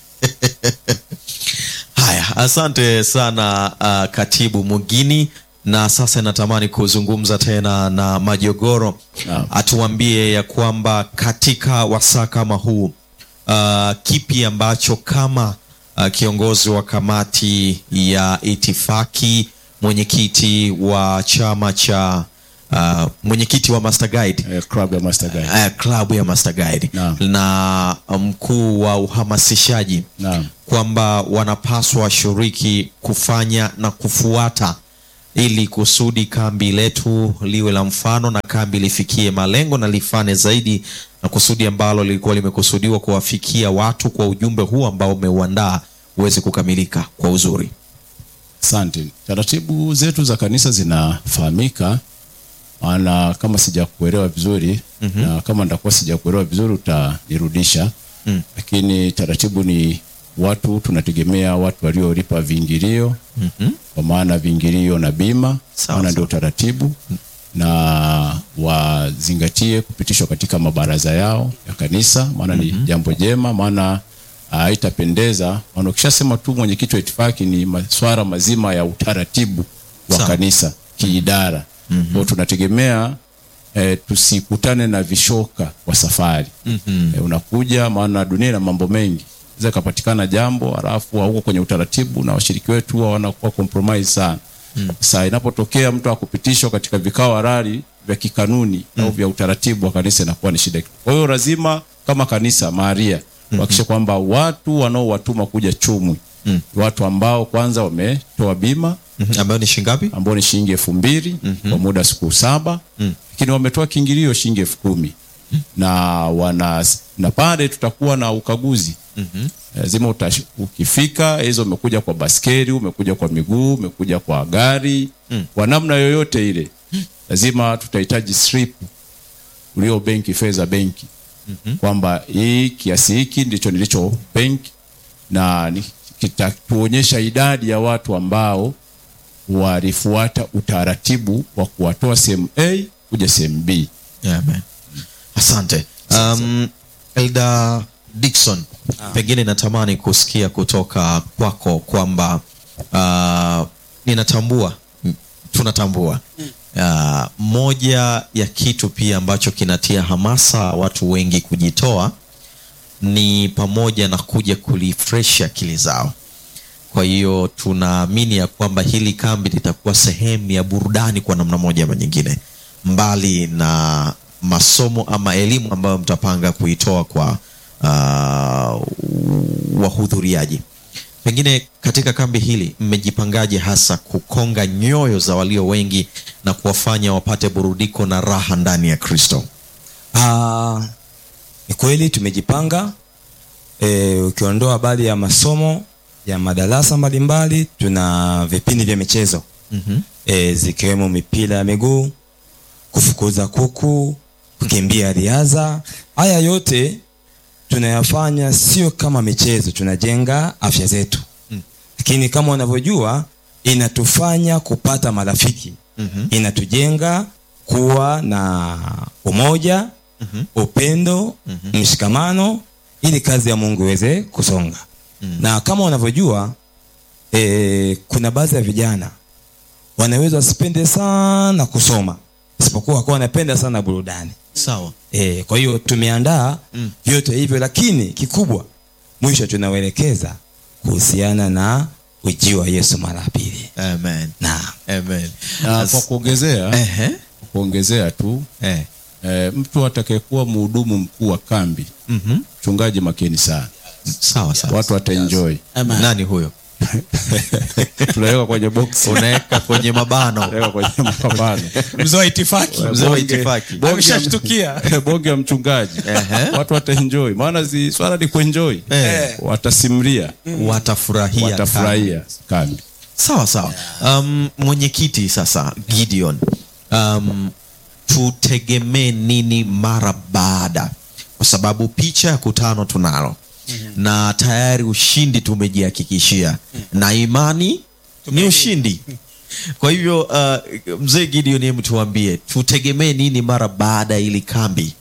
haya asante sana uh, katibu mugini na sasa natamani kuzungumza tena na majogoro Naam. atuambie ya kwamba katika wasaa kama huu uh, kipi ambacho kama uh, kiongozi wa kamati ya itifaki mwenyekiti wa chama cha uh, mwenyekiti wa Master Guide eh, club ya Master Guide. uh, klabu ya Master Guide Naam. na mkuu wa uhamasishaji Naam. kwamba wanapaswa washiriki kufanya na kufuata ili kusudi kambi letu liwe la mfano na kambi lifikie malengo na lifane zaidi na kusudi ambalo lilikuwa limekusudiwa kuwafikia watu kwa ujumbe huu ambao umeuandaa uweze kukamilika kwa uzuri. Asante. Taratibu zetu za kanisa zinafahamika, maana kama sijakuelewa vizuri mm-hmm. na kama nitakuwa sijakuelewa vizuri utanirudisha mm. Lakini taratibu ni watu tunategemea watu waliolipa viingilio mm-hmm. kwa maana viingilio na bima, Sawa, maana ndio taratibu na wazingatie kupitishwa katika mabaraza yao ya kanisa, maana ni jambo jema, maana haitapendeza. Maana ukishasema tu mwenyekiti wa itifaki ni maswara mazima ya utaratibu wa Sawa. kanisa kiidara. Mm-hmm. Kwa tunategemea eh, tusikutane na vishoka kwa safari. Mm-hmm. Eh, unakuja maana dunia ina mambo mengi. Inaweza ikapatikana jambo halafu hauko kwenye utaratibu na washiriki wetu huwa wanakuwa compromise sana. Mm. Sasa inapotokea mtu akupitishwa katika vikao halali vya kikanuni mm. au vya utaratibu wa kanisa inakuwa ni shida. Kwa hiyo lazima kama kanisa Maria kuhakikisha kwamba watu wanaowatuma kuja chumwi mm. watu ambao kwanza wametoa bima Mhm. ambayo ni shingapi? ambao ni shilingi elfu mbili kwa muda wa siku saba lakini wametoa kiingilio shilingi elfu kumi na wana na pale tutakuwa na ukaguzi lazima utash- ukifika hizo umekuja kwa baskeli umekuja kwa miguu umekuja kwa gari kwa namna yoyote ile lazima tutahitaji slip ulio benki fedha benki kwamba hii kiasi hiki ndicho nilicho benki na ni- kitatuonyesha idadi ya watu ambao walifuata utaratibu wa kuwatoa sehemu A kuja sehemu B. Yeah, amen. Asante. Um, Elda Dickson, pengine natamani kusikia kutoka kwako kwamba uh, ninatambua m- tunatambua uh, moja ya kitu pia ambacho kinatia hamasa watu wengi kujitoa ni pamoja na kuja kulifresh akili zao kwa hiyo tunaamini ya kwamba hili kambi litakuwa sehemu ya burudani kwa namna moja ama nyingine mbali na masomo ama elimu ambayo mtapanga kuitoa kwa uh, wahudhuriaji pengine katika kambi hili mmejipangaje hasa kukonga nyoyo za walio wengi na kuwafanya wapate burudiko na raha ndani ya kristo Ah, ni kweli tumejipanga e, ukiondoa habari ya masomo ya madarasa mbalimbali tuna vipindi vya michezo mm-hmm. e, zikiwemo mipira ya miguu kufukuza kuku kukimbia riadha haya yote tunayafanya sio kama michezo tunajenga afya zetu lakini kama unavyojua inatufanya kupata marafiki Mhm. inatujenga kuwa na umoja upendo mshikamano ili kazi ya mungu iweze kusonga na kama unavyojua e, kuna baadhi ya vijana wanaweza wasipende sana kusoma isipokuwa wakuwa wanapenda sana burudani sawa e, kwa hiyo tumeandaa mm. vyote hivyo lakini kikubwa mwisho tunawaelekeza kuhusiana na ujio wa yesu mara ya pili amen na amen Na As- kwa kuongezea, Ehe. kwa kuongezea tu Eh. e, mtu atakayekuwa mhudumu mkuu wa kambi Mhm. mchungaji makini sana, sawa sawa watu wataenjoy. nani huyo Tunaweka kwenye box, unaweka kwenye mabano tunaweka kwenye mapambano mzee wa itifaki mzee wa Bonge- itifaki bonge- ameshashtukia bonge ya mchungaji Ehe. watu wataenjoy, maana zi swala ni kuenjoy, Eh. watasimulia, watafurahia watafurahia kambi. sawa sawa um, mwenyekiti sasa gideon um, tutegemee nini mara baada kwa sababu picha ya kutano tunalo mm-hmm. na tayari ushindi tumejihakikishia mm-hmm. na imani ni ushindi kwa hivyo uh, mzee gideon hebu tuambie tutegemee nini mara baada ya ili kambi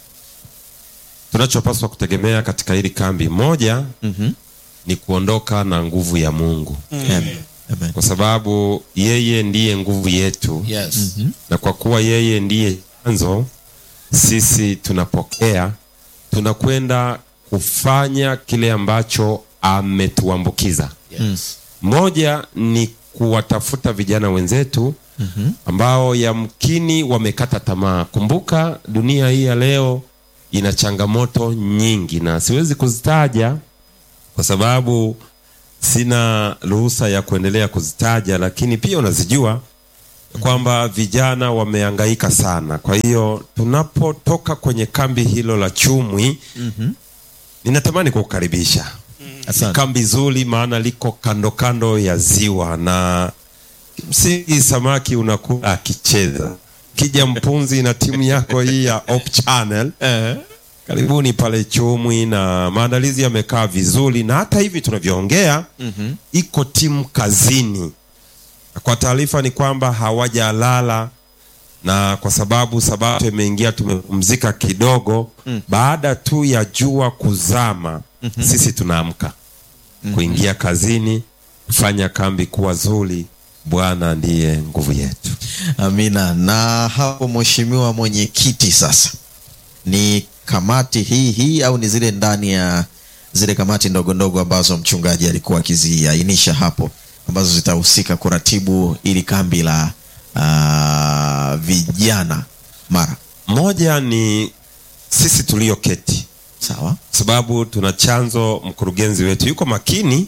tunachopaswa kutegemea katika hili kambi moja mm-hmm. ni kuondoka na nguvu ya mungu Amen. Amen. kwa sababu yeye ndiye nguvu yetu yes. na kwa kuwa yeye ndiye chanzo sisi tunapokea tunakwenda kufanya kile ambacho ametuambukiza Yes. moja ni kuwatafuta vijana wenzetu ambao yamkini wamekata tamaa. Kumbuka dunia hii ya leo ina changamoto nyingi, na siwezi kuzitaja kwa sababu sina ruhusa ya kuendelea kuzitaja, lakini pia unazijua kwamba vijana wamehangaika sana. Kwa hiyo tunapotoka kwenye kambi hilo la Chumwi, ninatamani kukukaribisha Asante. kambi zuri, maana liko kando kando ya ziwa na kimsingi samaki unakula akicheza. Kija Mpunzi na timu yako hii ya Hope Channel karibuni pale Chumwi, na maandalizi yamekaa vizuri, na hata hivi tunavyoongea iko timu kazini. Kwa taarifa ni kwamba hawajalala na kwa sababu sabato imeingia, tumepumzika kidogo. Baada tu ya jua kuzama, sisi tunaamka kuingia kazini, kufanya kambi kuwa zuri. Bwana ndiye nguvu yetu. Amina. Na hapo mheshimiwa mwenyekiti, sasa ni kamati hii hii au ni zile ndani ya zile kamati ndogo ndogo ambazo mchungaji alikuwa akiziainisha hapo ambazo zitahusika kuratibu ili kambi la ah, vijana Mara? Moja ni sisi tulioketi, Sawa. sababu tuna chanzo, mkurugenzi wetu yuko makini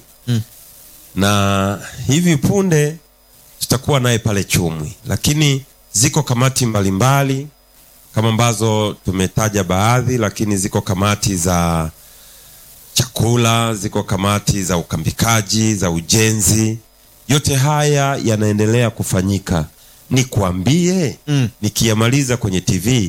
na hivi punde tutakuwa naye pale Chumwi, lakini ziko kamati mbalimbali kama ambazo tumetaja baadhi, lakini ziko kamati za chakula, ziko kamati za ukambikaji, za ujenzi. Yote haya yanaendelea kufanyika. Nikwambie, Mm. nikiyamaliza kwenye TV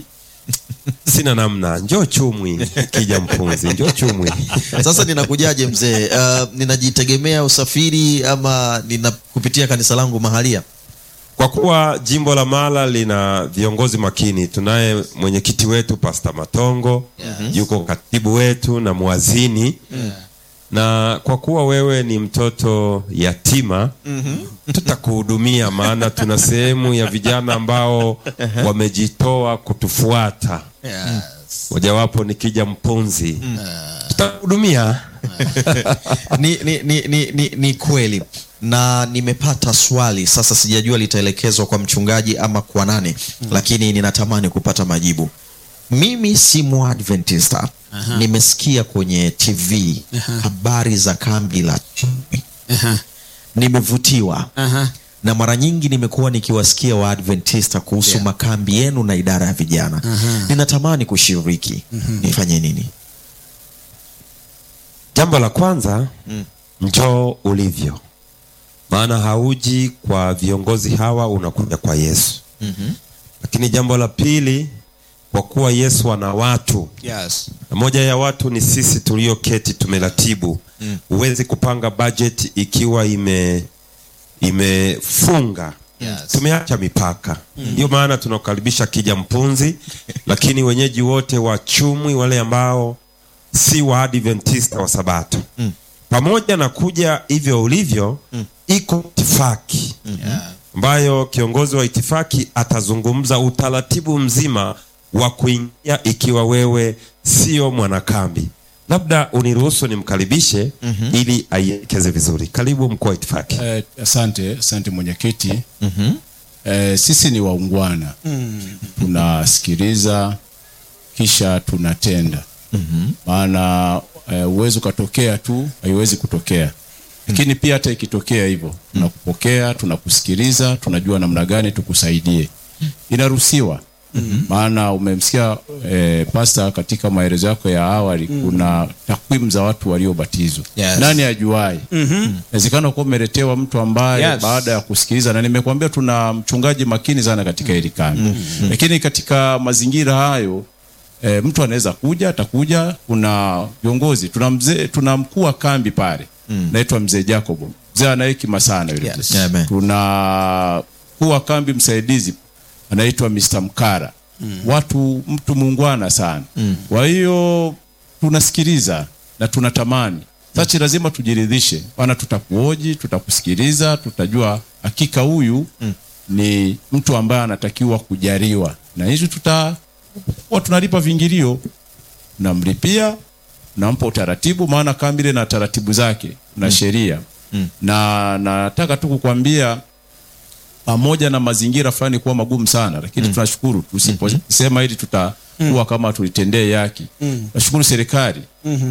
sina namna, njoo Chumwi, kija Mpunzi, njoo Chumwi. Sasa ninakujaje mzee? Uh, ninajitegemea usafiri ama nina kupitia kanisa langu mahalia? Kwa kuwa jimbo la Mara lina viongozi makini, tunaye mwenyekiti wetu Pasta Matongo, yuko katibu wetu na mwazini na kwa kuwa wewe ni mtoto yatima tutakuhudumia, maana tuna sehemu ya vijana ambao wamejitoa kutufuata, mojawapo ni Kija Mpunzi, tutakuhudumia. ni, ni, ni, ni, ni, ni kweli na nimepata swali sasa sijajua litaelekezwa kwa mchungaji ama kwa nani lakini ninatamani kupata majibu mimi si mwadventista nimesikia kwenye tv habari za kambi la Chumwi. nimevutiwa na mara nyingi nimekuwa nikiwasikia waadventista kuhusu makambi yenu na idara ya vijana ninatamani kushiriki nifanye nini Jambo la kwanza njoo ulivyo, maana hauji kwa viongozi hawa, unakuja kwa Yesu. Lakini jambo la pili, kwa kuwa Yesu ana watu Yes. na moja ya watu ni sisi tulioketi tumeratibu. Huwezi kupanga bajeti ikiwa ime imefunga Yes. tumeacha mipaka ndio maana tunakaribisha kija mpunzi lakini wenyeji wote wa chumwi wale ambao si wa adventista wa sabato pamoja na kuja hivyo ulivyo iko itifaki ambayo kiongozi wa itifaki atazungumza utaratibu mzima wa kuingia ikiwa wewe sio mwanakambi labda uniruhusu nimkaribishe ili aielekeze vizuri karibu mkuu wa itifaki Eh, asante asante mwenyekiti eh, sisi ni waungwana tunasikiliza kisha tunatenda maana eh, uwezi ukatokea tu haiwezi kutokea lakini pia hata ikitokea hivyo tunakupokea tunakusikiliza tunajua namna gani tukusaidie inaruhusiwa maana umemsikia eh, pasta katika maelezo yako ya awali kuna takwimu za watu waliobatizwa Yes. nani ajuai inawezekana kuwa umeletewa mtu ambaye Yes. baada ya kusikiliza na nimekuambia tuna mchungaji makini sana katika hili kambi lakini katika mazingira hayo e, mtu anaweza kuja atakuja kuna viongozi tuna mzee tuna mkuu wa kambi pale naitwa mzee Jacobo mzee ana hekima sana yule Yes. mzee. Amen. tuna mkuu wa kambi msaidizi anaitwa Mr. Mkara watu mtu muungwana sana kwa hiyo tunasikiliza na tunatamani sachi lazima tujiridhishe bana tutakuoji tutakusikiliza tutajua hakika huyu ni mtu ambaye anatakiwa kujaliwa na hizi tuta huwa tunalipa vingilio namlipia nampa utaratibu maana kambi ile na taratibu zake na sheria na nataka tu kukwambia pamoja na mazingira fulani kuwa magumu sana lakini tunashukuru tusiposema hili tutakuwa kama tulitendee yaki tunashukuru serikali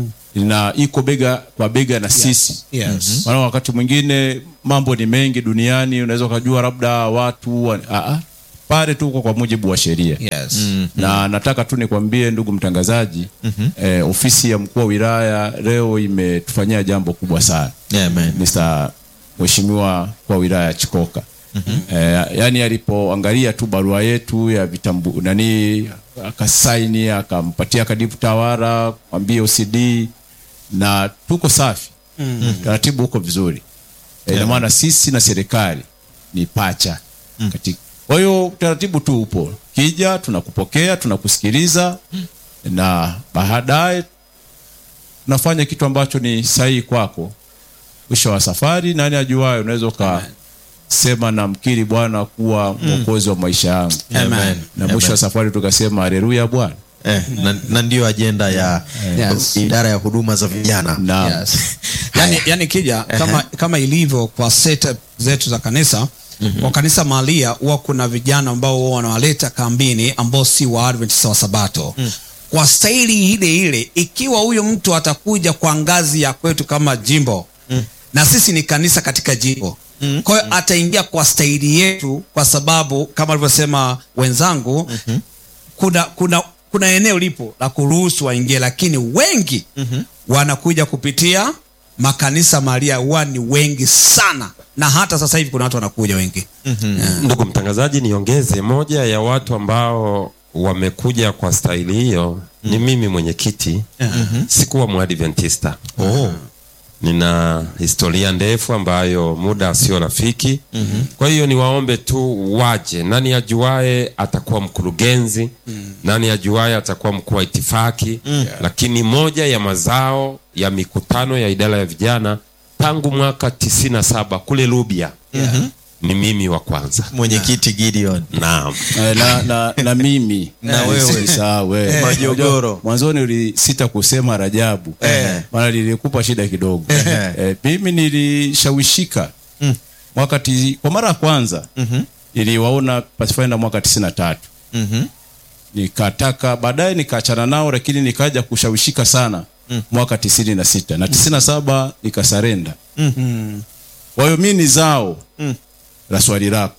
na iko bega kwa bega na sisi Yes. maana wakati mwingine mambo ni mengi duniani unaweza ukajua labda watu wa- ah, ah, pale tuko kwa mujibu wa sheria Yes. na nataka tu nikwambie ndugu mtangazaji eh, ofisi ya mkuu wa wilaya leo imetufanyia jambo kubwa sana Amen. Mr. Mheshimiwa kwa wilaya ya Chikoka. Eh, yani alipoangalia tu barua yetu ya vitambu nani akasaini akampatia kadibu tawara kwambie OCD na tuko safi. Taratibu huko vizuri. Eh, ina maana sisi na serikali ni pacha. Katika. Kwa hiyo utaratibu tu upo. Kija tunakupokea, tunakusikiliza na baadaye tunafanya kitu ambacho ni sahihi kwako mwisho wa safari nani ajuayo unaweza ukasema na mkiri bwana kuwa mwokozi wa maisha yangu Amen. na mwisho wa safari tukasema haleluya bwana Eh, na, na ndiyo ajenda ya Yes. idara ya huduma za vijana na Yes. yani, yani kija kama, kama ilivyo kwa setup zetu za kanisa kwa kanisa mahalia huwa kuna vijana ambao huwa wanawaleta kambini ambao si wa Adventista wa sabato kwa staili ile ile ikiwa huyo mtu atakuja kwa ngazi ya kwetu kama jimbo na sisi ni kanisa katika jimbo kwa hiyo ataingia kwa staili yetu kwa sababu kama alivyosema wenzangu kuna kuna kuna eneo lipo la kuruhusu waingie lakini wengi wanakuja kupitia makanisa maria huwa ni wengi sana na hata sasa hivi kuna watu wanakuja wengi ndugu mtangazaji niongeze moja ya watu ambao wamekuja kwa staili hiyo ni mimi mwenyekiti sikuwa mwadventista oh. nina historia ndefu ambayo muda sio rafiki mm-hmm. kwa hiyo niwaombe tu waje nani ajuae atakuwa mkurugenzi mm. nani ajuae atakuwa mkuu wa itifaki mm. lakini moja ya mazao ya mikutano ya idara ya vijana tangu mwaka tisini na saba kule lubya mm-hmm. ni mimi wa kwanza mwenyekiti gideon naam Eh, na, na, na mimi Na wewe. Usisahau wewe. Majogoro. Unajua, mwanzoni ulisita kusema rajabu Eh. maana lilikupa shida kidogo eh, mimi nilishawishika mwaka ti, kwa mara ya kwanza niliwaona Pathfinder mwaka tisini na tatu Mhm. nikataka baadaye nikaachana nao lakini nikaja kushawishika sana mwaka tisini na sita na tisini na saba nikasarenda kwa hiyo mi ni zao la swali lako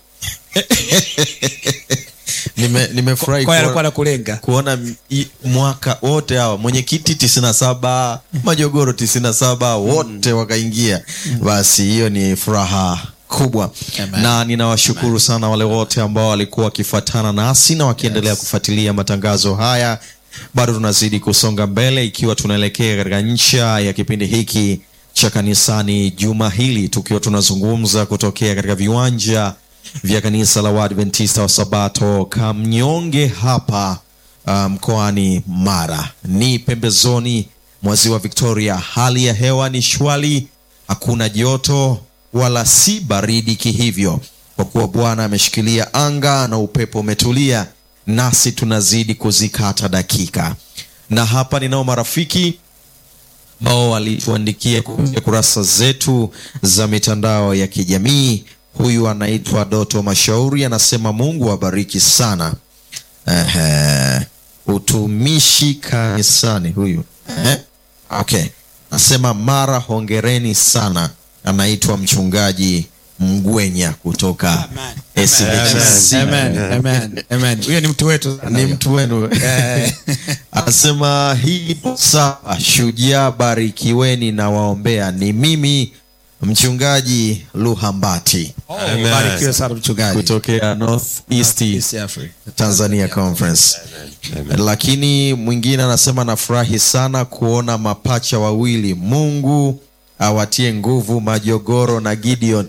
Nime- nimefurahi kwa kuona- alikuwa anakulenga kuona m- i- mwaka wote hawa mwenyekiti tisini na saba majogoro tisini na saba wote wakaingia basi hiyo ni furaha kubwa na ninawashukuru sana wale wote ambao walikuwa wakifuatana nasi na wakiendelea kufuatilia matangazo haya bado tunazidi kusonga mbele ikiwa tunaelekea katika ncha ya kipindi hiki cha kanisani juma hili tukiwa tunazungumza kutokea katika viwanja vya kanisa la waadventista wa sabato kamnyonge hapa uh, mkoani mara ni pembezoni mwa ziwa victoria hali ya hewa ni shwali hakuna joto wala si baridi kihivyo kwa kuwa bwana ameshikilia anga na upepo umetulia nasi tunazidi kuzikata dakika na hapa ninao marafiki ambao walituandikia kupitia kurasa zetu za mitandao ya kijamii huyu anaitwa doto mashauri anasema mungu awabariki sana Ehe. utumishi kanisani huyu Ehe. okay anasema mara hongereni sana anaitwa mchungaji mgwenya kutoka SHC. Amen, amen, amen. huyo ni mtu wetu sana ni huyo. mtu wenu anasema hii sawa shujaa barikiweni na waombea ni mimi mchungaji luhambati Oh, Amen. barikiwe sana mchungaji kutokea north east East Africa. tanzania conference lakini mwingine anasema nafurahi sana kuona mapacha wawili mungu awatie nguvu majogoro na gideon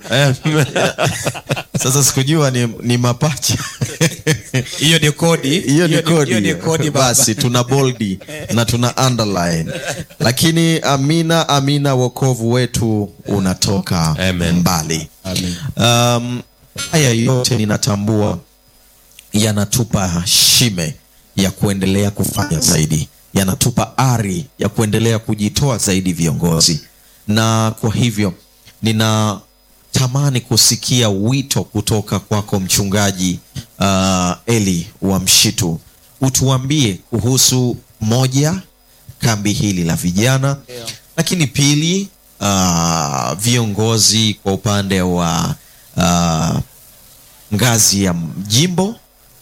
sasa sikujua ni, ni mapacha hiyo ni kodi hiyo ni kodi hiyo ni kodi baba. basi tuna boldi na tuna underline lakini amina amina wokovu wetu unatoka Amen. mbali um, haya yote ninatambua yanatupa shime ya kuendelea kufanya zaidi yanatupa ari ya kuendelea kujitoa zaidi viongozi na kwa hivyo nina ninatamani kusikia wito kutoka kwako mchungaji uh, eli wa mshitu utuambie kuhusu moja kambi hili la vijana lakini pili uh, viongozi kwa upande wa uh, ngazi ya jimbo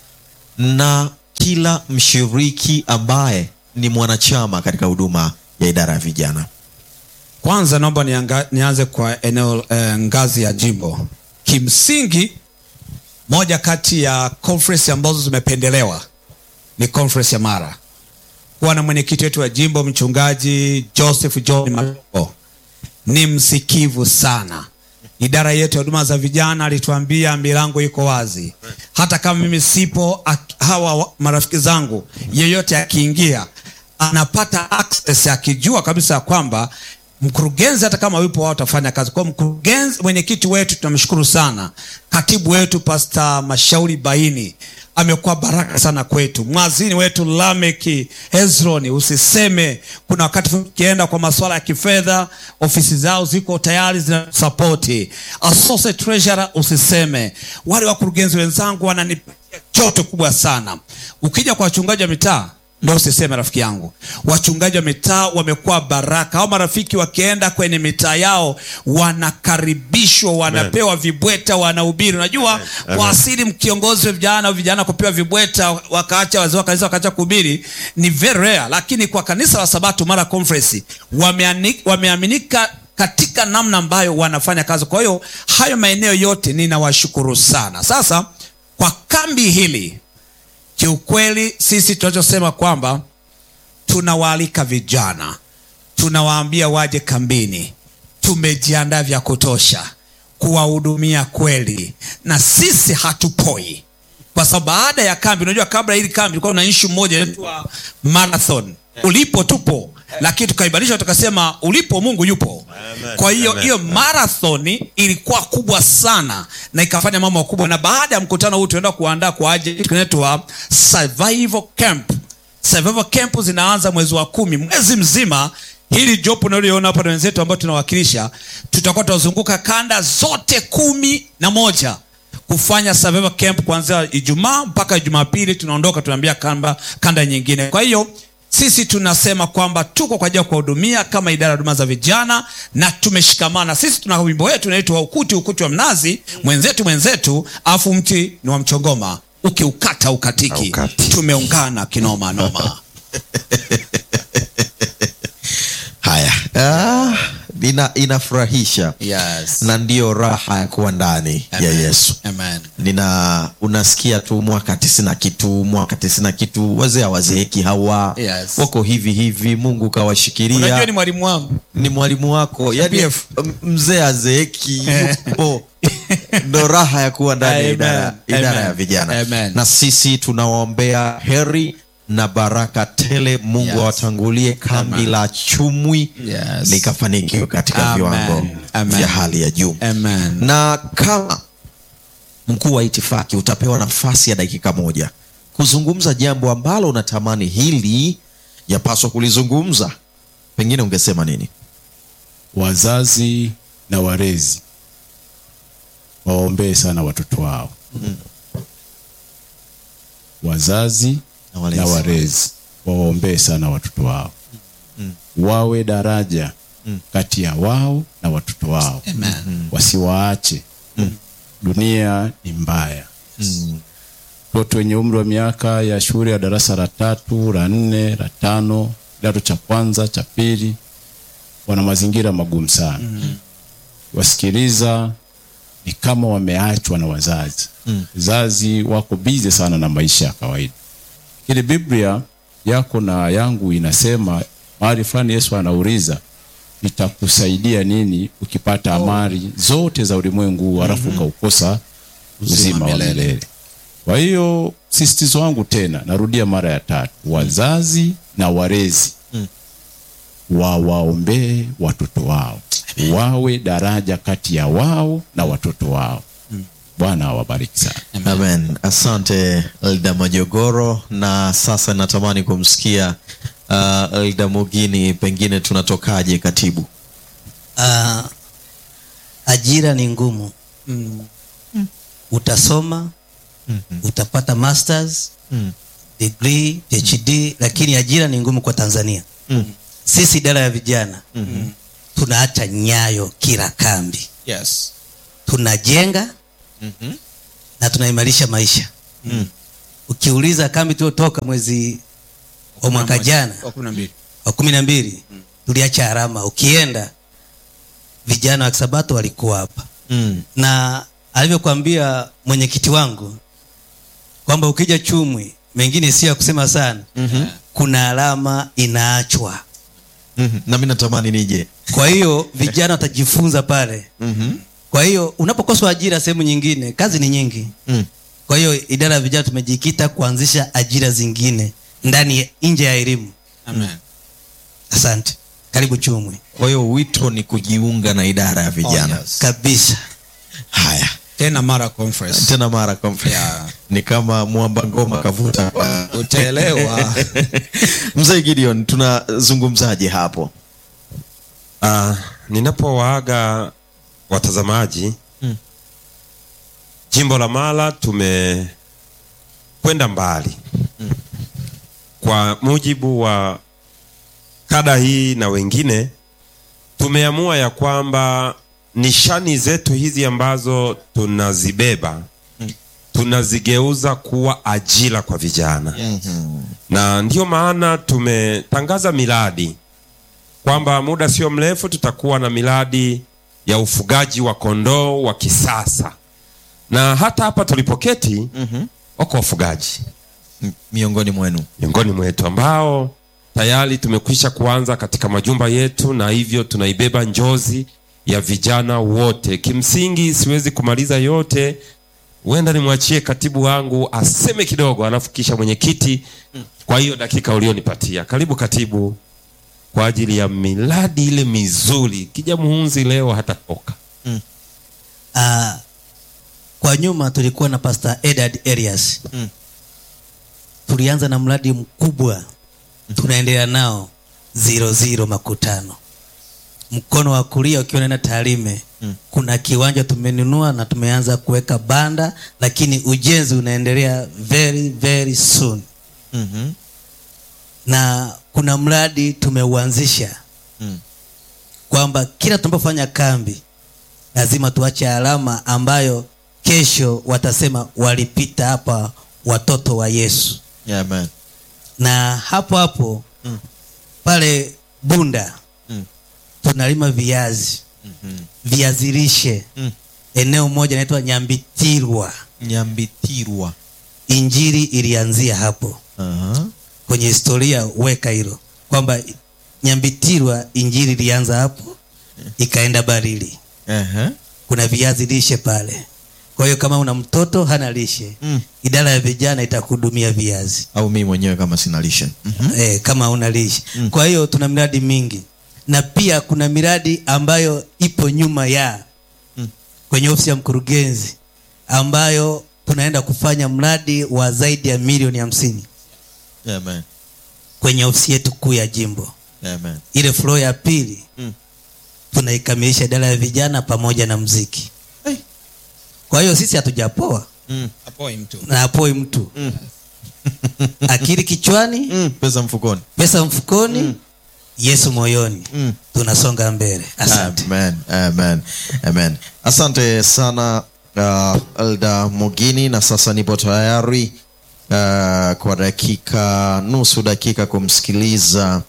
na kila mshiriki ambaye ni mwanachama katika huduma ya idara ya vijana kwanza naomba nianga, nianze kwa eneo eh, ngazi ya jimbo kimsingi moja kati ya conference ambazo zimependelewa ni conference ya mara kuwa na mwenyekiti wetu wa jimbo mchungaji joseph john Mago ni msikivu sana idara yetu ya huduma za vijana alituambia milango iko wazi hata kama mimi sipo ak- hawa wa- marafiki zangu yeyote akiingia anapata access akijua kabisa ya kwamba mkurugenzi hata kama yupo wao watafanya kazi kwa mkurugenzi mwenyekiti wetu tunamshukuru sana katibu wetu pasta mashauri baini amekuwa baraka sana kwetu mwazini wetu lameki hezroni usiseme kuna wakati tukienda kwa masuala ya kifedha ofisi zao ziko tayari zinasapoti associate treasurer usiseme wale wakurugenzi wenzangu wananipatia joto kubwa sana ukija kwa wachungaji wa mitaa ndo usiseme rafiki yangu wachungaji wa mitaa wamekuwa baraka au marafiki wakienda kwenye mitaa yao wanakaribishwa wanapewa vibweta wanahubiri unajua kwa asili mkiongozi wa vijana au vijana kupewa vibweta wakaacha wazee wa kanisa wakaacha kuhubiri ni very rare lakini kwa kanisa la sabato mara conference wameani- wameaminika katika namna ambayo wanafanya kazi kwa hiyo hayo maeneo yote ninawashukuru sana sasa kwa kambi hili kiukweli sisi tunachosema kwamba tunawaalika vijana tunawaambia waje kambini tumejiandaa vya kutosha kuwahudumia kweli na sisi hatupoi kwa sababu baada ya kambi unajua kabla hili kambi ilikuwa na ishu moja inaitwa marathon ulipo tupo lakini tukaibadilisha tukasema ulipo mungu yupo kwa hiyo hiyo marathoni ilikuwa kubwa sana na ikafanya mambo makubwa na baada ya mkutano huu tunaenda kuandaa kwa ajili kitu kinaitwa survival camp survival camp zinaanza mwezi wa kumi mwezi mzima hili jopo unaloliona hapa na wenzetu ambao tunawakilisha tutakuwa tunazunguka kanda zote kumi na moja kufanya survival camp kuanzia ijumaa mpaka jumapili tunaondoka tunaambia kamba kanda nyingine kwa hiyo sisi tunasema kwamba tuko kwa ajili ya kuwahudumia kama idara ya huduma za vijana na tumeshikamana sisi tuna wimbo wetu unaitwa ukuti ukuti wa mnazi mwenzetu mwenzetu afu mti ni wa mchongoma ukiukata ukatiki Haukati. tumeungana kinoma noma haya ah, ina, inafurahisha yes. na ndiyo raha ya kuwa ndani ya Amen. yesu Amen. nina unasikia tu mwaka tisina kitu mwaka tisina kitu wazee hawazeeki hawa Yes. wako hivi hivi mungu unajua kawashikilia ni mwalimu wangu ni mwalimu wako yani PF. m- mzee azeeki yupo ndo raha ya kuwa ndani ya Amen. idara, idara Amen. ya vijana Amen. na sisi tunawaombea heri na baraka tele mungu Yes. awatangulie kambi Amen. la chumwi Yes. likafanikiwa katika Amen. viwango Amen. vya hali ya juu Amen. na kama mkuu wa itifaki utapewa nafasi ya dakika moja kuzungumza jambo ambalo unatamani hili yapaswa kulizungumza pengine ungesema nini wazazi na walezi waombee sana watoto wao wazazi Na walezi. na walezi wawaombee sana watoto wao wawe daraja kati ya wao na watoto wao Amen. wasiwaache dunia ni mbaya watoto wenye umri wa miaka ya shule ya darasa la tatu la nne la tano kidato cha kwanza cha pili wana mazingira magumu sana wasikiliza ni kama wameachwa na wazazi wazazi wako bize sana na maisha ya kawaida lakini biblia yako na yangu inasema mahali fulani yesu anauliza itakusaidia nini ukipata amali zote za ulimwengu huu halafu ukaukosa uzima wa milele kwa hiyo sisitizo wangu tena narudia mara ya tatu wazazi na walezi wawaombee watoto wao wawe daraja kati ya wao na watoto wao bwana awabariki sana amen asante elda majogoro na sasa natamani kumsikia uh, elda mugini pengine tunatokaje katibu Ah, ajira ni ngumu utasoma utapata masters degree phd lakini ajira ni ngumu kwa tanzania sisi idara ya vijana tunaacha nyayo kila kambi yes tunajenga na tunaimarisha maisha ukiuliza kambi tuliotoka mwezi wa mwaka jana wa kumi na mbili wa kumi na mbili tuliacha alama ukienda vijana wa kisabato walikuwa hapa mm. na alivyokwambia mwenyekiti wangu kwamba ukija chumwi mengine sio ya kusema sana mm-hmm. kuna alama inaachwa mm na mi natamani nije kwa hiyo vijana watajifunza pale mm-hmm. kwa hiyo unapokoswa ajira sehemu nyingine kazi ni nyingi mm. kwa hiyo idara ya vijana tumejikita kuanzisha ajira zingine ndani ya- nje ya elimu amen asante karibu chumwi kwa hiyo wito ni kujiunga na idara ya vijana Oh, yes. kabisa haya tena mara conference tena mara conference. Yeah. ni kama mwamba ngoma kavuta utaelewa mzee gideon tunazungumzaje hapo Ah, ninapowaaga watazamaji Mm. jimbo la Mara tumekwenda mbali kwa mujibu wa kada hii na wengine tumeamua ya kwamba nishani zetu hizi ambazo tunazibeba tunazigeuza kuwa ajira kwa vijana na ndiyo maana tumetangaza miradi kwamba muda sio mrefu tutakuwa na miradi ya ufugaji wa kondoo wa kisasa na hata hapa tulipoketi mm-hmm. wako wafugaji M- miongoni mwenu miongoni mwetu ambao tayari tumekwisha kuanza katika majumba yetu na hivyo tunaibeba njozi ya vijana wote kimsingi siwezi kumaliza yote huenda nimwachie katibu wangu aseme kidogo alafu kisha mwenyekiti kwa hiyo dakika ulionipatia karibu katibu kwa ajili ya miradi ile mizuri kija muhunzi leo hatatoka uh, kwa nyuma tulikuwa na pastor edard arias Mm. tulianza na mradi mkubwa tunaendelea nao zero zero makutano mkono wa kulia ukiwa naenda Tarime Mm. kuna kiwanja tumenunua na tumeanza kuweka banda lakini ujenzi unaendelea very very soon mm-hmm. na kuna mradi tumeuanzisha Mm. kwamba kila tunapofanya kambi lazima tuache alama ambayo kesho watasema walipita hapa watoto wa yesu yeah, man. na hapo hapo Mm. pale bunda Mm. tunalima viazi Mhm. viazi lishe Mm. eneo moja inaitwa nyambitirwa nyambitirwa injili ilianzia hapo uh-huh. kwenye historia weka hilo kwamba nyambitirwa injili ilianza hapo ikaenda barili uh-huh. kuna viazi lishe pale kwa hiyo kama una mtoto hana lishe Mm. idara ya vijana itakuhudumia viazi au mi mwenyewe kama sina lishe mm-hmm. eh, kama una lishe kwa hiyo tuna miradi mingi na pia kuna miradi ambayo ipo nyuma ya Mm. kwenye ofisi ya mkurugenzi ambayo tunaenda kufanya mradi wa zaidi ya milioni hamsini yeah, man. kwenye ofisi yetu kuu ya jimbo Yeah, man. ile floor ya pili Mm. tunaikamilisha idara ya vijana pamoja na mziki Hey. kwa hiyo sisi hatujapoa Mm. apoi mtu na apoi mtu Mm. akili kichwani Mm. pesa mfukoni pesa mfukoni yesu moyoni Mm. tunasonga mbele asante Amen, amen, amen. asante sana uh, elda mogini na sasa nipo tayari uh, kwa dakika nusu dakika kumsikiliza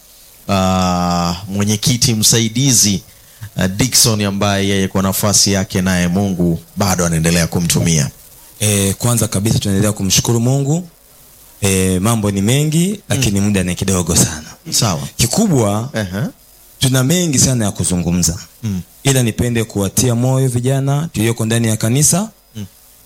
uh, mwenyekiti msaidizi uh, dikson ambaye yeye kwa nafasi yake naye mungu bado anaendelea kumtumia e, kwanza kabisa tunaendelea kumshukuru mungu e, mambo ni mengi lakini muda ni kidogo sana sawa kikubwa uh-huh. tuna mengi sana ya kuzungumza Mm. ila nipende kuwatia moyo vijana tulioko ndani ya kanisa mm.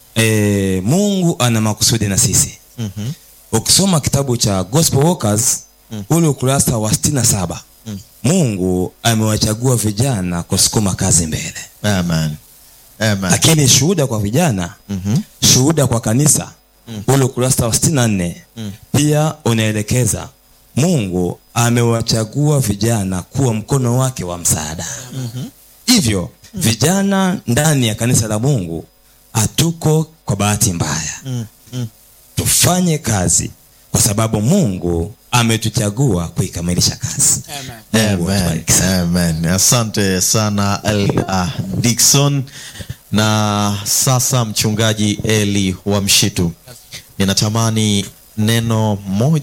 e, mungu ana makusudi na sisi mm-hmm. ukisoma kitabu cha gospel workers mm. ule ukurasa wa sitini na saba mm. mungu amewachagua vijana kusukuma kazi mbele amen. Amen. lakini shuhuda kwa vijana Mhm. shuhuda kwa kanisa ule ukurasa wa sitini na nne pia unaelekeza mungu amewachagua vijana kuwa mkono wake wa msaada hivyo vijana ndani ya kanisa la mungu hatuko kwa bahati mbaya Mm, mm. tufanye kazi kwa sababu mungu ametuchagua kuikamilisha kazi Mungu Amen. atubariki sana. Amen. Asante sana Elia Dickson. Na sasa mchungaji Eli wa Mshitu, ninatamani neno moja